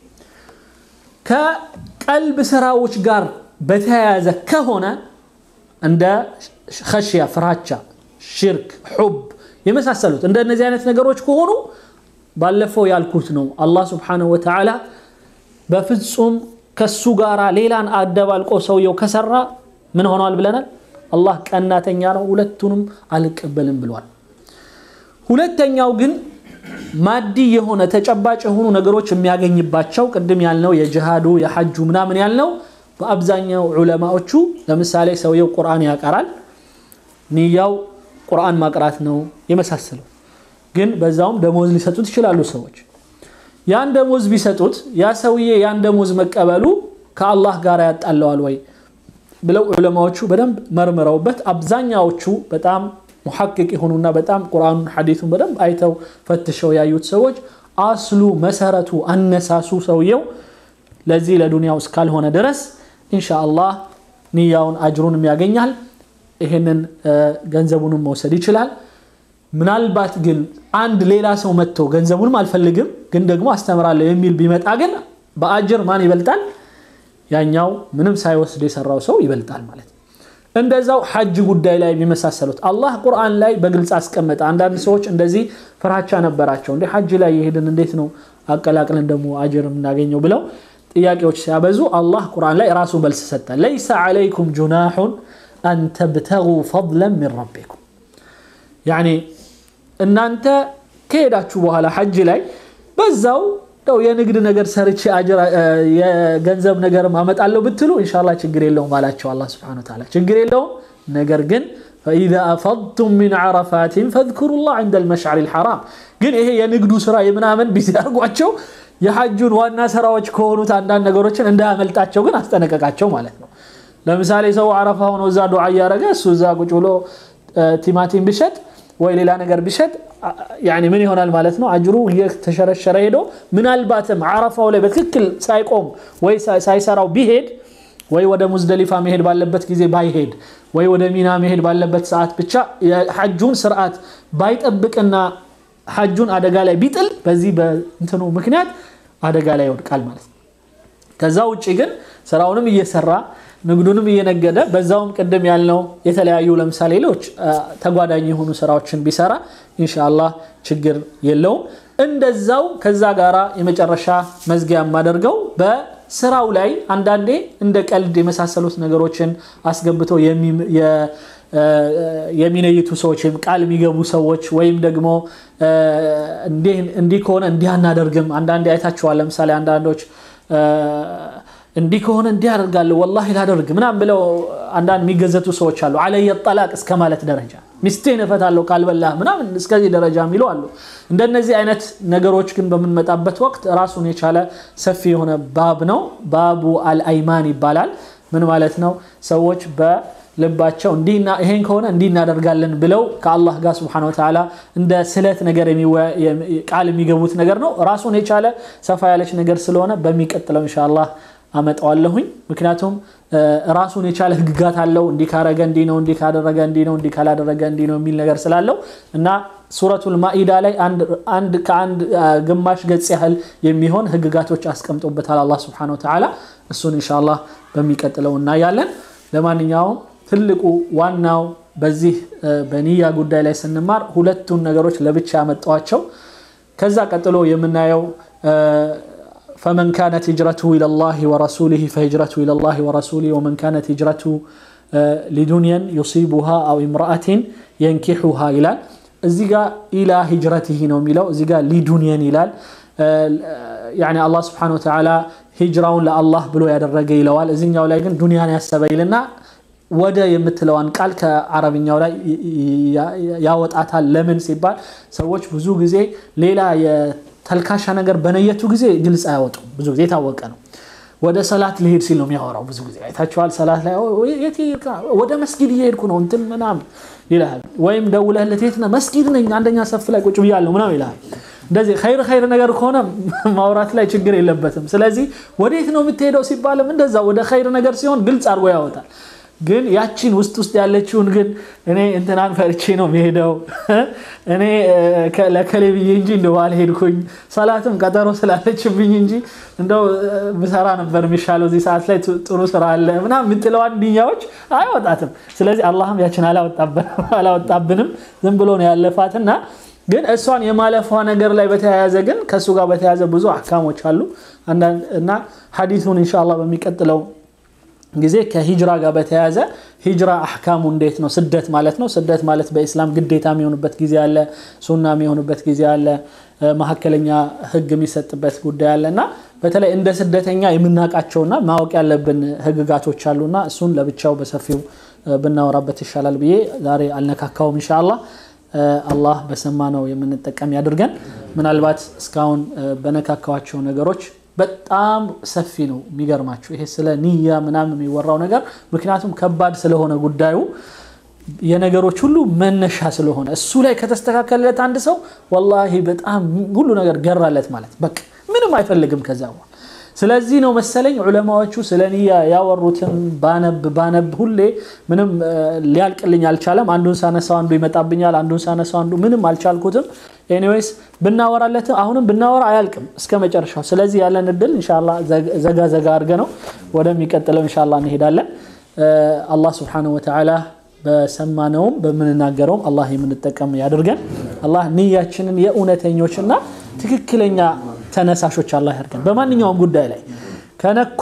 ከቀልብ ስራዎች ጋር በተያያዘ ከሆነ እንደ ኸሽያ ፍራቻ ሽርክ ሑብ የመሳሰሉት እንደነዚህ አይነት ነገሮች ከሆኑ ባለፈው ያልኩት ነው አላህ ስብሓንሁ ወተዓላ በፍጹም ከሱ ጋር ሌላን አደባልቆ ሰውየው ከሰራ ምን ሆኗል ብለናል አላህ ቀናተኛ ነው ሁለቱንም አልቀበልም ብሏል ሁለተኛው ግን ማዲ የሆነ ተጨባጭ የሆኑ ነገሮች የሚያገኝባቸው ቅድም ያልነው የጅሃዱ የሐጁ ምናምን ያልነው በአብዛኛው ዑለማዎቹ ለምሳሌ ሰውየው ቁርአን ያቀራል ንያው ቁርአን ማቅራት ነው የመሳሰለው ግን በዛውም ደሞዝ ሊሰጡት ይችላሉ ሰዎች ያን ደሞዝ ቢሰጡት ያ ሰውዬ ያን ደሞዝ መቀበሉ ከአላህ ጋር ያጣለዋል ወይ ብለው ዑለማዎቹ በደንብ መርምረውበት አብዛኛዎቹ በጣም ሙሐቅቅ የሆኑና በጣም ቁርአኑን ሐዲቱን በደንብ አይተው ፈትሸው ያዩት ሰዎች አስሉ መሰረቱ አነሳሱ ሰውየው ለዚህ ለዱንያው እስካልሆነ ድረስ ኢንሻ አላህ ንያውን አጅሩንም ያገኛል ይህንን ገንዘቡንም መውሰድ ይችላል ምናልባት ግን አንድ ሌላ ሰው መጥቶ ገንዘቡንም አልፈልግም ግን ደግሞ አስተምራለሁ የሚል ቢመጣ ግን በአጅር ማን ይበልጣል ያኛው ምንም ሳይወስድ የሰራው ሰው ይበልጣል ማለት ነው እንደዛው ሐጅ ጉዳይ ላይ የሚመሳሰሉት አላህ ቁርአን ላይ በግልጽ አስቀመጠ አንዳንድ ሰዎች እንደዚህ ፍራቻ ነበራቸው እንደ ሐጅ ላይ የሄድን እንዴት ነው አቀላቅለን ደግሞ አጅር የምናገኘው ብለው ጥያቄዎች ሲያበዙ አላህ ቁርአን ላይ ራሱ መልስ ሰጠ ለይሰ ዓለይኩም ጁናሑን አን ተብተጉ ፈضለን ምን ረቢኩም ያኒ እናንተ ከሄዳችሁ በኋላ ሐጅ ላይ በዛው ው የንግድ ነገር ሰርቼ የገንዘብ ነገር አመጣለሁ ብትሉ እንሻላ ችግር የለውም አላቸው አላ ስብን ታላ ችግር የለውም ነገር ግን ፈኢዛ አፈضቱም ሚን ዓረፋትን ፈذኩሩ ላህ ዕንደ ልመሽዓር ልሐራም ግን ይሄ የንግዱ ስራ የምናምን ቢዚ አድርጓቸው የሐጁን ዋና ስራዎች ከሆኑት አንዳንድ ነገሮችን እንዳያመልጣቸው ግን አስጠነቀቃቸው ማለት ነው ለምሳሌ ሰው አረፋ ሆኖ እዛ ዱዓ እያደረገ እሱ እዛ ቁጭ ብሎ ቲማቲም ቢሸጥ ወይ ሌላ ነገር ቢሸጥ ምን ይሆናል ማለት ነው አጅሩ እየተሸረሸረ ሄዶ ምናልባትም አረፋው ላይ በትክክል ሳይቆም ወይ ሳይሰራው ቢሄድ ወይ ወደ ሙዝደሊፋ መሄድ ባለበት ጊዜ ባይሄድ ወይ ወደ ሚና መሄድ ባለበት ሰዓት ብቻ የሐጁን ስርዓት ባይጠብቅና ሐጁን አደጋ ላይ ቢጥል በዚህ በእንትኑ ምክንያት አደጋ ላይ ይወድቃል ማለት ነው ከዛ ውጭ ግን ስራውንም እየሰራ ንግዱንም እየነገደ በዛውም ቅድም ያልነው የተለያዩ ለምሳሌ ሌሎች ተጓዳኝ የሆኑ ስራዎችን ቢሰራ ኢንሻአላህ ችግር የለውም እንደዛው ከዛ ጋራ የመጨረሻ መዝጊያ የማደርገው በስራው ላይ አንዳንዴ እንደ ቀልድ የመሳሰሉት ነገሮችን አስገብተው የሚነይቱ ሰዎች ወይም ቃል የሚገቡ ሰዎች ወይም ደግሞ እንዲህ ከሆነ እንዲህ አናደርግም አንዳንዴ አይታችኋል ለምሳሌ አንዳንዶች እንዲህ ከሆነ እንዲህ አደርጋለሁ ወላሂ ላደርግ ምናም ብለው አንዳንድ የሚገዘቱ ሰዎች አሉ አለየ ጠላቅ እስከ ማለት ደረጃ ሚስቴን እፈታለሁ ካልበላህ ምናምን እስከዚህ ደረጃ የሚሉ አሉ እንደነዚህ አይነት ነገሮች ግን በምንመጣበት ወቅት ራሱን የቻለ ሰፊ የሆነ ባብ ነው ባቡ አልአይማን ይባላል ምን ማለት ነው ሰዎች በልባቸው ይሄን ከሆነ እንዲህ እናደርጋለን ብለው ከአላህ ጋር ስብሓን ወተዓላ እንደ ስለት ነገር ቃል የሚገቡት ነገር ነው ራሱን የቻለ ሰፋ ያለች ነገር ስለሆነ በሚቀጥለው ኢንሻአላህ አመጣዋለሁኝ ምክንያቱም ራሱን የቻለ ህግጋት አለው እንዲህ ካረገ እንዲህ ነው እንዲህ ካደረገ እንዲህ ነው እንዲህ ካላደረገ እንዲህ ነው የሚል ነገር ስላለው እና ሱረቱል ማኢዳ ላይ አንድ ከአንድ ግማሽ ገጽ ያህል የሚሆን ህግጋቶች አስቀምጦበታል አላህ ስብሓን ወተዓላ እሱን ኢንሻአላህ በሚቀጥለው እናያለን ለማንኛውም ትልቁ ዋናው በዚህ በኒያ ጉዳይ ላይ ስንማር ሁለቱን ነገሮች ለብቻ ያመጣዋቸው ከዛ ቀጥሎ የምናየው فمن كانت هجرته إلى الله ورسوله فهجرته إلى الله ورسوله ومن كانت هجرته لدنيا يصيبها أو امرأة ينكحها إلى الزيغا إلى هجرته نوم إلى الزيغا لدنيا إلى يعني الله سبحانه وتعالى هجرون لله بلو يدرج إلى الزيغا ولكن دنيا يسبي لنا ወደ የምትለዋን ቃል ከአረብኛው ላይ ያወጣታል ለምን ሲባል ሰዎች ብዙ ጊዜ ሌላ ተልካሻ ነገር በነየቱ ጊዜ ግልጽ አያወጡም ብዙ ጊዜ የታወቀ ነው ወደ ሰላት ልሄድ ሲል ነው የሚያወራው። ብዙ ጊዜ አይታችኋል። ሰላት ላይ ወደ መስጊድ እየሄድኩ ነው እንትን ምናምን ይልሃል። ወይም ደውለህለት የት ነህ? መስጊድ ነኝ አንደኛ ሰፍ ላይ ቁጭ ብያለሁ ምናምን ይልሃል። እንደዚህ ኸይር ኸይር ነገር ከሆነ ማውራት ላይ ችግር የለበትም። ስለዚህ ወዴት ነው የምትሄደው ሲባልም እንደዛ ወደ ኸይር ነገር ሲሆን ግልጽ አድርጎ ያወጣል። ግን ያቺን ውስጥ ውስጥ ያለችውን ግን እኔ እንትናን ፈርቼ ነው የሚሄደው እኔ ለከሌ ብዬ እንጂ እንደው አልሄድኩኝ ሰላትም ቀጠሮ ስላለችብኝ እንጂ እንደው ብሰራ ነበር የሚሻለው እዚህ ሰዓት ላይ ጥሩ ስራ አለ ምናምን የምትለዋን ንያዎች አይወጣትም። ስለዚህ አላህም ያችን አላወጣብንም ዝም ብሎ ነው ያለፋትና ግን እሷን የማለፏ ነገር ላይ በተያያዘ ግን ከእሱ ጋር በተያያዘ ብዙ አህካሞች አሉ እና ሐዲሱን ኢንሻአላህ በሚቀጥለው ጊዜ ከሂጅራ ጋር በተያያዘ ሂጅራ አህካሙ እንዴት ነው? ስደት ማለት ነው። ስደት ማለት በኢስላም ግዴታ የሚሆንበት ጊዜ አለ፣ ሱና የሚሆንበት ጊዜ አለ፣ መካከለኛ ህግ የሚሰጥበት ጉዳይ አለ እና በተለይ እንደ ስደተኛ የምናውቃቸውና ማወቅ ያለብን ህግጋቶች አሉና እሱን ለብቻው በሰፊው ብናወራበት ይሻላል ብዬ ዛሬ አልነካካውም። ኢንሻአላህ አላህ በሰማነው የምንጠቀም ያድርገን። ምናልባት እስካሁን በነካካዋቸው ነገሮች በጣም ሰፊ ነው። የሚገርማችሁ ይሄ ስለ ንያ ምናምን የሚወራው ነገር ምክንያቱም ከባድ ስለሆነ ጉዳዩ የነገሮች ሁሉ መነሻ ስለሆነ እሱ ላይ ከተስተካከለለት አንድ ሰው ወላሂ በጣም ሁሉ ነገር ገራለት ማለት በቃ ምንም አይፈልግም ከዛ በኋላ። ስለዚህ ነው መሰለኝ ዑለማዎቹ ስለ ንያ ያወሩትን ባነብ ባነብ ሁሌ ምንም ሊያልቅልኝ አልቻለም። አንዱን ሳነሳው አንዱ ይመጣብኛል፣ አንዱን ሳነሳው አንዱ ምንም አልቻልኩትም። ኤኒዌይስ ብናወራለት አሁንም ብናወራ አያልቅም እስከ መጨረሻው። ስለዚህ ያለን እድል ኢንሻአላህ ዘጋ ዘጋ አድርገ ነው ወደሚቀጥለው ኢንሻአላህ እንሄዳለን። አላህ ሱብሓነሁ ወተዓላ በሰማነውም በምንናገረውም አላህ የምንጠቀም ያድርገን። አላህ ንያችንን የእውነተኞችና ትክክለኛ ተነሳሾች አላህ ያድርገን። በማንኛውም ጉዳይ ላይ ከነኩ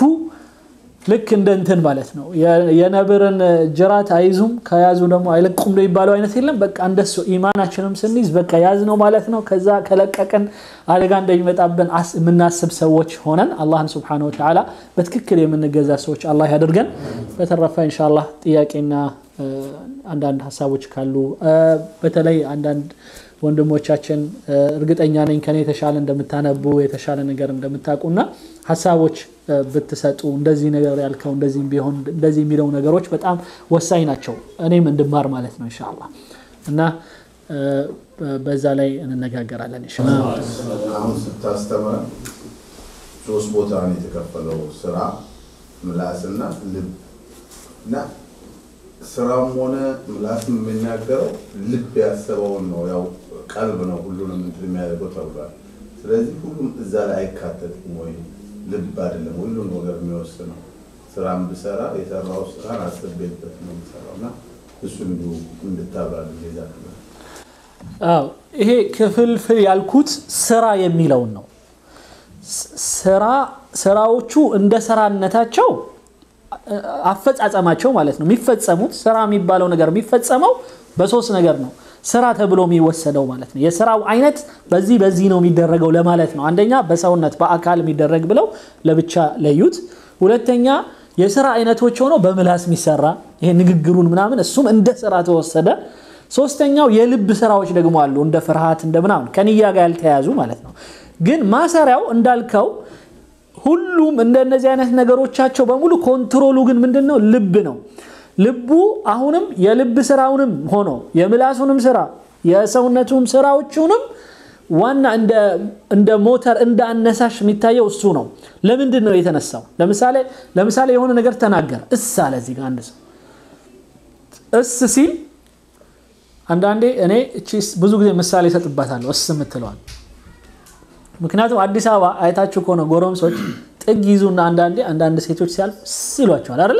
ልክ እንደ እንትን ማለት ነው። የነብርን ጅራት አይዙም ከያዙ ደግሞ አይለቁም ነው የሚባለው አይነት የለም። በቃ እንደሱ ኢማናችንም ስንይዝ በቃ ያዝ ነው ማለት ነው። ከዛ ከለቀቅን አደጋ እንደሚመጣብን የምናስብ ሰዎች ሆነን አላህን ስብሐነሁ ወተዓላ በትክክል የምንገዛ ሰዎች አላህ ያደርገን። በተረፈ ኢንሻአላህ ጥያቄና አንዳንድ ሀሳቦች ካሉ በተለይ አንዳንድ ወንድሞቻችን እርግጠኛ ነኝ ከኔ የተሻለ እንደምታነቡ የተሻለ ነገር እንደምታውቁና ሀሳቦች ብትሰጡ እንደዚህ ነገር ያልከው እንደዚህ ቢሆን እንደዚህ የሚለው ነገሮች በጣም ወሳኝ ናቸው። እኔም እንድማር ማለት ነው ኢንሻአላህ እና በዛ ላይ እንነጋገራለን ኢንሻአላህ። አሁን ስታስተምር ሶስት ቦታ ነው የተከፈለው፣ ስራ፣ ምላስና ልብ እና ስራም ሆነ ምላስም የሚናገረው ልብ ያሰበውን ነው። ያው ቀልብ ነው ሁሉንም እንትን የሚያደርገው ተብሏል። ስለዚህ ሁሉም እዛ ላይ አይካተትም ወይ? ልብ አይደለም ሁሉም ነገር የሚወስነው። ስራም ብሰራ የሰራው ስራን አስቤበት ነው የምሰራው እና እሱ እንዲሁ እንድታብራል ዛ አዎ ይሄ ክፍልፍል ያልኩት ስራ የሚለውን ነው። ስራ ስራዎቹ እንደ ስራነታቸው አፈጻጸማቸው ማለት ነው የሚፈጸሙት ስራ የሚባለው ነገር የሚፈጸመው በሶስት ነገር ነው። ስራ ተብሎ የሚወሰደው ማለት ነው። የስራው አይነት በዚህ በዚህ ነው የሚደረገው ለማለት ነው። አንደኛ በሰውነት በአካል የሚደረግ ብለው ለብቻ ለዩት። ሁለተኛ የስራ አይነቶች ሆነው በምላስ የሚሰራ ይሄ ንግግሩን ምናምን እሱም እንደ ስራ ተወሰደ። ሶስተኛው የልብ ስራዎች ደግሞ አሉ እንደ ፍርሃት እንደ ምናምን ከንያ ጋር ያልተያዙ ማለት ነው። ግን ማሰሪያው እንዳልከው ሁሉም እንደነዚህ አይነት ነገሮቻቸው በሙሉ ኮንትሮሉ ግን ምንድን ነው? ልብ ነው። ልቡ አሁንም የልብ ስራውንም ሆኖ የምላሱንም ስራ የሰውነቱም ስራዎቹንም ዋና እንደ ሞተር እንደ አነሳሽ የሚታየው እሱ ነው። ለምንድን ነው የተነሳው? ለምሳሌ ለምሳሌ የሆነ ነገር ተናገረ፣ እስ አለ። እዚህ ጋር አንድ ሰው እስ ሲል አንዳንዴ እኔ እቺ ብዙ ጊዜ ምሳሌ እሰጥባታለሁ እስ የምትለዋል ምክንያቱም አዲስ አበባ አይታችሁ ከሆነ ጎረምሶች ጥግ ይዙና አንዳንዴ አንዳንድ ሴቶች ሲያልፍ እስ ይሏቸዋል አይደለ?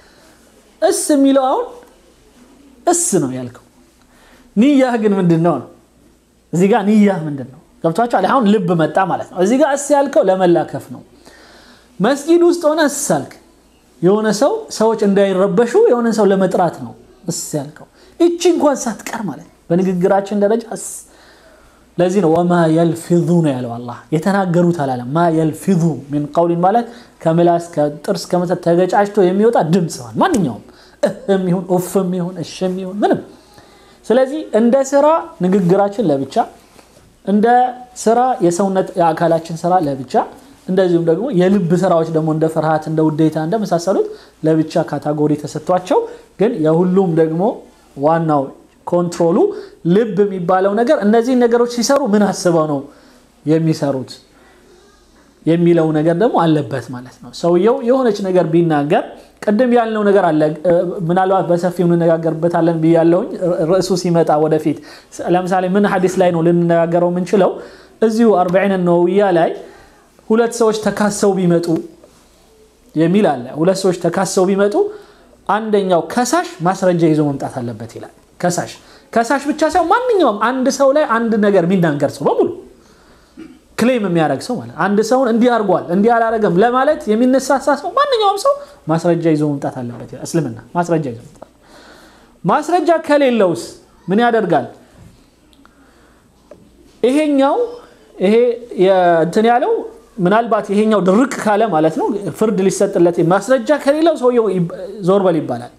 እስ የሚለው አሁን እስ ነው ያልከው። ንያህ ግን ምንድን ነው ነው? እዚህ ጋር ንያህ ምንድን ነው? ገብቷቸዋል። አሁን ልብ መጣ ማለት ነው። እዚህ ጋር እስ ያልከው ለመላከፍ ነው። መስጊድ ውስጥ ሆነ እስ አልክ። የሆነ ሰው ሰዎች እንዳይረበሹ የሆነ ሰው ለመጥራት ነው እስ ያልከው። እቺ እንኳን ሳትቀር ማለት ነው በንግግራችን ደረጃ እስ ለዚህ ነው ወማ የልፊዙ ነው ያለው አላህ የተናገሩት አላለም። ማ የልፊዙ ሚን ቀውሊን ማለት ከምላስ ከጥርስ ከመተት ተገጫጭቶ የሚወጣ ድምፅ ነው። ማንኛውም እህም ይሁን ኡፍም ይሁን እሽም ይሁን ምንም። ስለዚህ እንደ ስራ ንግግራችን ለብቻ፣ እንደ ስራ የሰውነት የአካላችን ስራ ለብቻ፣ እንደዚሁም ደግሞ የልብ ስራዎች ደግሞ እንደ ፍርሃት፣ እንደ ውዴታ እንደመሳሰሉት ለብቻ ካታጎሪ ተሰጥቷቸው ግን የሁሉም ደግሞ ዋናው ኮንትሮሉ ልብ የሚባለው ነገር እነዚህን ነገሮች ሲሰሩ ምን አስበው ነው የሚሰሩት የሚለው ነገር ደግሞ አለበት ማለት ነው። ሰውየው የሆነች ነገር ቢናገር ቅድም ያልነው ነገር አለ። ምናልባት በሰፊው እንነጋገርበታለን ብያለሁኝ ርዕሱ ሲመጣ ወደፊት። ለምሳሌ ምን ሀዲስ ላይ ነው ልንነጋገረው የምንችለው? እዚሁ አርበዒን ነወዊያ ላይ ሁለት ሰዎች ተካሰው ቢመጡ የሚል አለ። ሁለት ሰዎች ተካሰው ቢመጡ አንደኛው ከሳሽ ማስረጃ ይዞ መምጣት አለበት ይላል። ከሳሽ ከሳሽ ብቻ ሳይሆን ማንኛውም አንድ ሰው ላይ አንድ ነገር የሚናገር ሰው በሙሉ ክሌም የሚያደርግ ሰው ማለት አንድ ሰውን እንዲህ አድርጓል እንዲህ አላረገም ለማለት የሚነሳሳ ሰው ማንኛውም ሰው ማስረጃ ይዞ መምጣት አለበት ይላል እስልምና። ማስረጃ ይዞ መምጣት ማስረጃ ከሌለውስ ምን ያደርጋል? ይሄኛው ይሄ እንትን ያለው ምናልባት ይሄኛው ድርቅ ካለ ማለት ነው ፍርድ ሊሰጥለት ማስረጃ ከሌለው ሰውየው ዞር በል ይባላል።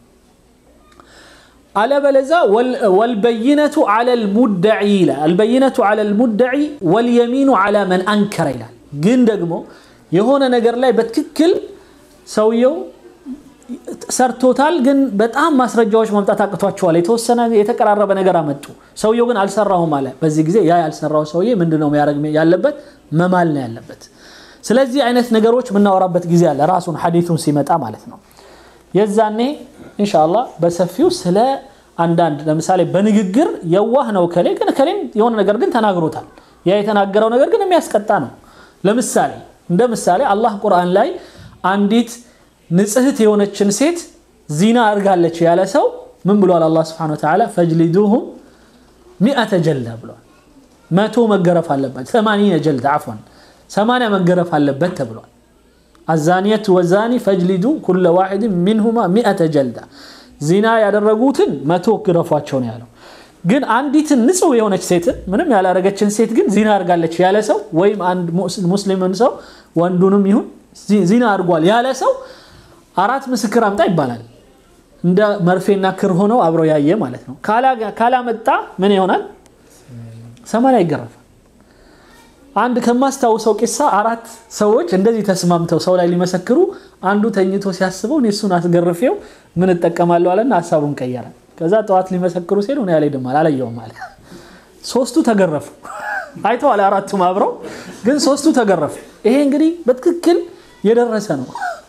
አለበለዛ ወልበይነቱ ዐለ ልሙደዒ ይላል። አልበይነቱ ዐለ ልሙደዒ ወልየሚኑ ዐላ መን አንከረ ይላል። ግን ደግሞ የሆነ ነገር ላይ በትክክል ሰውየው ሰርቶታል፣ ግን በጣም ማስረጃዎች ማምጣት አቅቷቸዋል። የተወሰነ የተቀራረበ ነገር አመጡ። ሰውየው ግን አልሰራሁም አለ። በዚህ ጊዜ ያ ያልሰራው ሰውዬ ምንድን ነው የሚያደርግ ያለበት? መማል ነው ያለበት። ስለዚህ አይነት ነገሮች የምናወራበት ጊዜ አለ፣ ራሱን ሐዲቱን ሲመጣ ማለት ነው። የዛኔ ኢንሻአላህ በሰፊው ስለ አንዳንድ ለምሳሌ በንግግር የዋህ ነው ከሌ ግን ከሌም የሆነ ነገር ግን ተናግሮታል። ያ የተናገረው ነገር ግን የሚያስቀጣ ነው። ለምሳሌ እንደ ምሳሌ አላህ ቁርአን ላይ አንዲት ንጽህት የሆነችን ሴት ዚና አድርጋለች ያለ ሰው ምን ብሏል? አላህ ስብሐነሁ ወተዓላ ፈጅሊዱሁም ሚአተ ጀልዳ ብሏል። መቶ መገረፍ አለበት። ሰማንያ ጀልዳ አፍዋን ሰማንያ መገረፍ አለበት ተብሏል። አዛኒየቱ ወዛኒ ፈጅሊዱ ኩለ ዋሒድ ሚንሁማ ሚአተ ጀልዳ ዚና ያደረጉትን መቶ ግረፏቸው ነው ያለው። ግን አንዲትን ንጹህ የሆነች ሴትን ምንም ያላረገችን ሴት ግን ዚና አድርጋለች ያለ ሰው ወይም አንድ ሙስሊምን ሰው ወንዱንም ይሁን ዚና አድርጓል ያለ ሰው አራት ምስክር አምጣ ይባላል። እንደ መርፌና ክር ሆነው አብረው ያየ ማለት ነው። ካላመጣ ምን ይሆናል? ሰማንያ ይገረፋል። አንድ ከማስታውሰው ቂሳ አራት ሰዎች እንደዚህ ተስማምተው ሰው ላይ ሊመሰክሩ አንዱ ተኝቶ ሲያስበው እኔ እሱን አስገርፌው ምን እጠቀማለሁ አለና ሀሳቡን ቀየረ። ከዛ ጠዋት ሊመሰክሩ ሲሄዱ እኔ አልሄድም አለ አላየውም አለ። ሶስቱ ተገረፉ። አይተዋል አራቱም አብረው ግን ሶስቱ ተገረፉ። ይሄ እንግዲህ በትክክል የደረሰ ነው።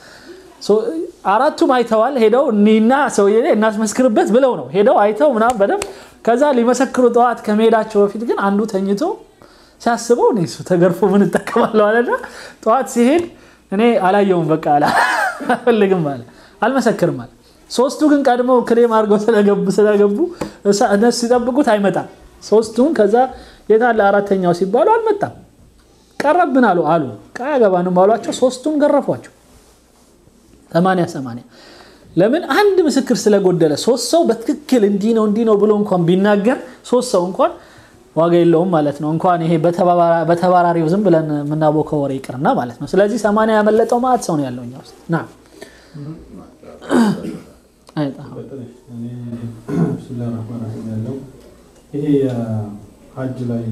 አራቱም አይተዋል። ሄደው እኒና ሰውዬ እናስመስክርበት ብለው ነው ሄደው አይተው ምናምን በደንብ ከዛ ሊመሰክሩ ጠዋት ከመሄዳቸው በፊት ግን አንዱ ተኝቶ ሲያስበው እኔ እሱ ተገርፎ ምን እጠቀማለሁ አለና ጠዋት ሲሄድ እኔ አላየውም በቃ አልፈልግም አለ አልመሰክርም አለ። ሶስቱ ግን ቀድሞ ክሬም አድርገው ስለገቡ ስለገቡ እነሱ ሲጠብቁት አይመጣም። ሶስቱን ከዛ የታለ አራተኛው ሲባሉ አልመጣም። ቀረብን አሉ አሉ አያገባንም አሏቸው። ሶስቱን ገረፏቸው። ሰማንያ ሰማንያ ለምን አንድ ምስክር ስለጎደለ ሶስት ሰው በትክክል እንዲህ ነው እንዲህ ነው ብሎ እንኳን ቢናገር ሶስት ሰው እንኳን ዋጋ የለውም ማለት ነው። እንኳን ይሄ በተባራሪው ዝም ብለን የምናቦከው ወሬ ይቅርና ማለት ነው። ስለዚህ ሰማንያ ያመለጠው ማለት ሰው ነው ያለው እኛ ውስጥ ና ይሄ የሀጅ ላይ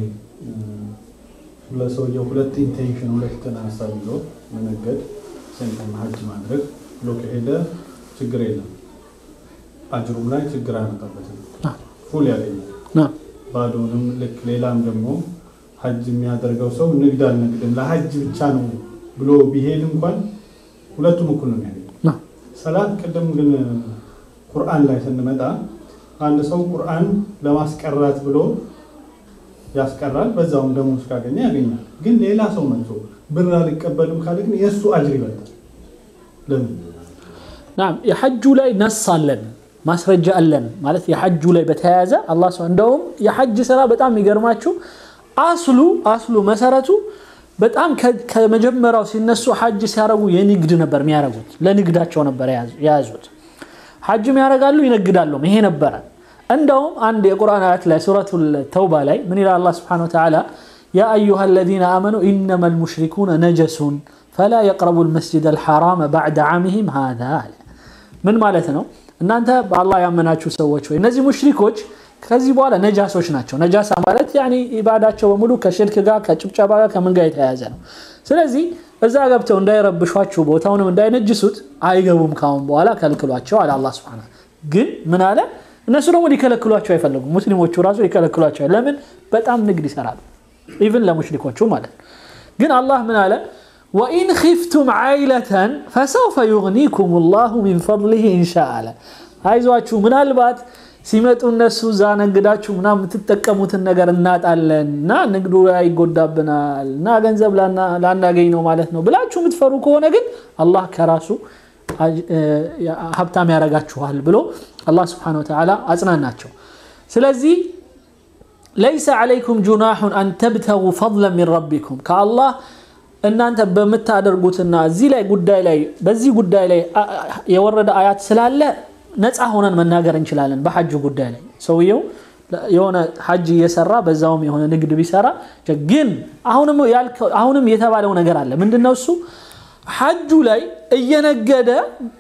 ለሰውየው ሁለት ኢንቴንሽን ሁለት ሀሳብ ይዞ መነገድ ሴንተን ሀጅ ማድረግ ብሎ ከሄደ ችግር የለም። አጅሩም ላይ ችግር አይመጣበትም። ፉል ያገኛል። ባዶንም ልክ ሌላም ደግሞ ሀጅ የሚያደርገው ሰው ንግድ አልነግድም ለሀጅ ብቻ ነው ብሎ ቢሄድ እንኳን ሁለቱም እኩል ነው የሚያገኘው። ሰላት ቅድም ግን ቁርአን ላይ ስንመጣ አንድ ሰው ቁርአን ለማስቀራት ብሎ ያስቀራል፣ በዛውም ደግሞ ካገኘ ያገኛል። ግን ሌላ ሰው መጥቶ ብር አልቀበልም ካለ ግን የእሱ አጅር ይበልጣል። ለምን? ናም የሐጁ ላይ ነስ አለን ማስረጃ አለን ማለት የሐጁ ላይ በተያያዘ አላህ ስብሐ እንደውም የሐጅ ስራ በጣም የሚገርማችሁ አስሉ አስሉ መሰረቱ በጣም ከመጀመሪያው ሲነሱ ሐጅ ሲያረጉ የንግድ ነበር የሚያረጉት ለንግዳቸው ነበር የያዙት ሐጅም ያደርጋሉ ይነግዳሉም ይሄ ነበረ እንደውም አንድ የቁርአን አያት ላይ ሱረቱል ተውባ ላይ ምን ይላል አላህ ስብሐነ ወተዓላ ያ አዩሃ አለዚነ አመኑ ኢነማ ልሙሽሪኩነ ነጀሱን ፈላ የቅረቡ ልመስጅድ አልሐራመ ባዕደ ዓሚሂም ሃዛ አለ ምን ማለት ነው እናንተ በአላህ ያመናችሁ ሰዎች ወይ እነዚህ ሙሽሪኮች ከዚህ በኋላ ነጃሶች ናቸው። ነጃሳ ማለት ያኔ ኢባዳቸው በሙሉ ከሽርክ ጋር ከጭብጨባ ጋር ከምን ጋር የተያያዘ ነው። ስለዚህ እዛ ገብተው እንዳይረብሿችሁ ቦታውንም እንዳይነጅሱት አይገቡም ካሁን በኋላ ከልክሏቸው አለ አላህ ሱብሓነሁ ግን ምን አለ እነሱ ደግሞ ሊከለክሏቸው አይፈልጉም ሙስሊሞቹ ራሱ ሊከለክሏቸው ለምን በጣም ንግድ ይሰራሉ ኢቭን ለሙሽሪኮቹ ማለት ነው ግን አላህ ምን አለ ወኢን ኺፍቱም ዓይለተን ፈሰውፈ ዩግኒኩም ላሁ ሚን ፈضሊህ ኢንሻ አለ አይዟችሁ ምናልባት ሲመጡ እነሱ እዛ ነግዳችሁ ምና የምትጠቀሙትን ነገር እናጣለን እና ንግዱ ላይ ይጎዳብናል እና ገንዘብ ላናገኝ ነው ማለት ነው ብላችሁ የምትፈሩ ከሆነ ግን አላህ ከራሱ ሀብታም ያረጋችኋል ብሎ አላህ ስብሓነሁ ወተዓላ አጽናናቸው ስለዚህ ለይሰ ዓለይኩም ጁናሑን አን ተብተጉ ፈضለን ሚን ረቢኩም ከአላህ እናንተ በምታደርጉትና እዚህ ላይ ጉዳይ ላይ በዚህ ጉዳይ ላይ የወረደ አያት ስላለ ነፃ ሆነን መናገር እንችላለን በሐጅ ጉዳይ ላይ ሰውየው የሆነ ሐጅ እየሰራ በዛውም የሆነ ንግድ ቢሰራ ግን አሁንም የተባለው ነገር አለ ምንድነው እሱ ሐጁ ላይ እየነገደ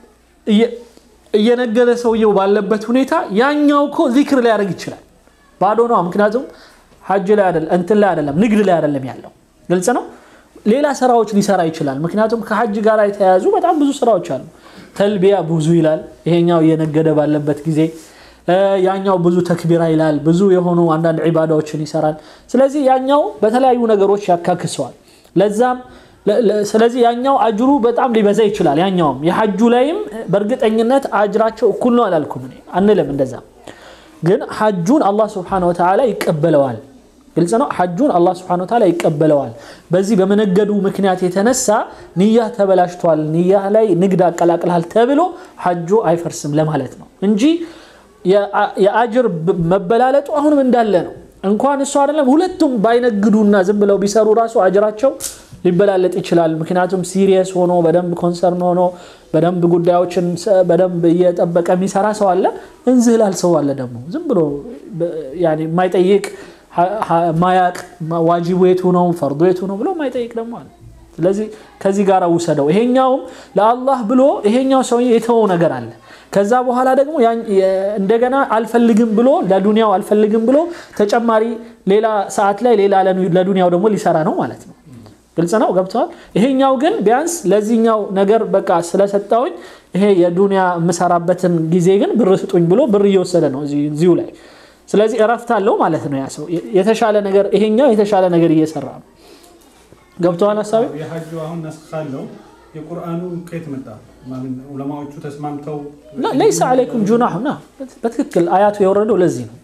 እየነገደ ሰውየው ባለበት ሁኔታ ያኛው እኮ ዚክር ሊያደርግ ይችላል ባዶ ነው ምክንያቱም ሐጅ ላይ አይደለም እንትን ላይ አይደለም ንግድ ላይ አይደለም ያለው ግልጽ ነው ሌላ ስራዎች ሊሰራ ይችላል ምክንያቱም ከሐጅ ጋር የተያያዙ በጣም ብዙ ስራዎች አሉ ተልቢያ ብዙ ይላል ይሄኛው እየነገደ ባለበት ጊዜ ያኛው ብዙ ተክቢራ ይላል ብዙ የሆኑ አንዳንድ ዒባዳዎችን ይሰራል ስለዚህ ያኛው በተለያዩ ነገሮች ያካክሰዋል ለዛም ስለዚህ ያኛው አጅሩ በጣም ሊበዛ ይችላል ያኛውም የሐጁ ላይም በእርግጠኝነት አጅራቸው እኩል ነው አላልኩም እኔ አንልም እንደዛ ግን ሐጁን አላህ ስብሓን ወተዓላ ይቀበለዋል ግልጽ ነው ሐጁን አላህ ስብሓን ወተዓላ ይቀበለዋል በዚህ በመነገዱ ምክንያት የተነሳ ንያ ተበላሽቷል ንያ ላይ ንግድ አቀላቅልሃል ተብሎ ሐጁ አይፈርስም ለማለት ነው እንጂ የአጅር መበላለጡ አሁንም እንዳለ ነው እንኳን እሱ አይደለም ሁለቱም ባይነግዱና ዝም ብለው ቢሰሩ ራሱ አጅራቸው ሊበላለጥ ይችላል ምክንያቱም ሲሪየስ ሆኖ በደንብ ኮንሰርን ሆኖ በደንብ ጉዳዮችን በደንብ እየጠበቀ የሚሰራ ሰው አለ እንዝህላል ሰው አለ ደግሞ ዝም ብሎ የማይጠይቅ ማያቅ ዋጅቡ የቱ ነው ፈርዶ የቱ ነው ብሎ ማይጠይቅ ደግሞ አለ ስለዚህ ከዚህ ጋር ውሰደው ይሄኛውም ለአላህ ብሎ ይሄኛው ሰው የተወው ነገር አለ ከዛ በኋላ ደግሞ እንደገና አልፈልግም ብሎ ለዱንያው አልፈልግም ብሎ ተጨማሪ ሌላ ሰዓት ላይ ሌላ ለዱንያው ደግሞ ሊሰራ ነው ማለት ነው ግልጽ ነው ገብተዋል ይሄኛው ግን ቢያንስ ለዚህኛው ነገር በቃ ስለሰጠውኝ ይሄ የዱንያ የምሰራበትን ጊዜ ግን ብር ስጡኝ ብሎ ብር እየወሰደ ነው እዚሁ ላይ ስለዚህ እረፍት አለው ማለት ነው ያ ሰው የተሻለ ነገር ይሄኛው የተሻለ ነገር እየሰራ ነው ገብተዋል ሀሳቢ የሐጁ አሁን ነስኽ ካለው የቁርአኑ ከየት መጣ ዑለማዎቹ ተስማምተው ለይሰ አለይኩም ጁናሁ ና በትክክል አያቱ የወረደው ለዚህ ነው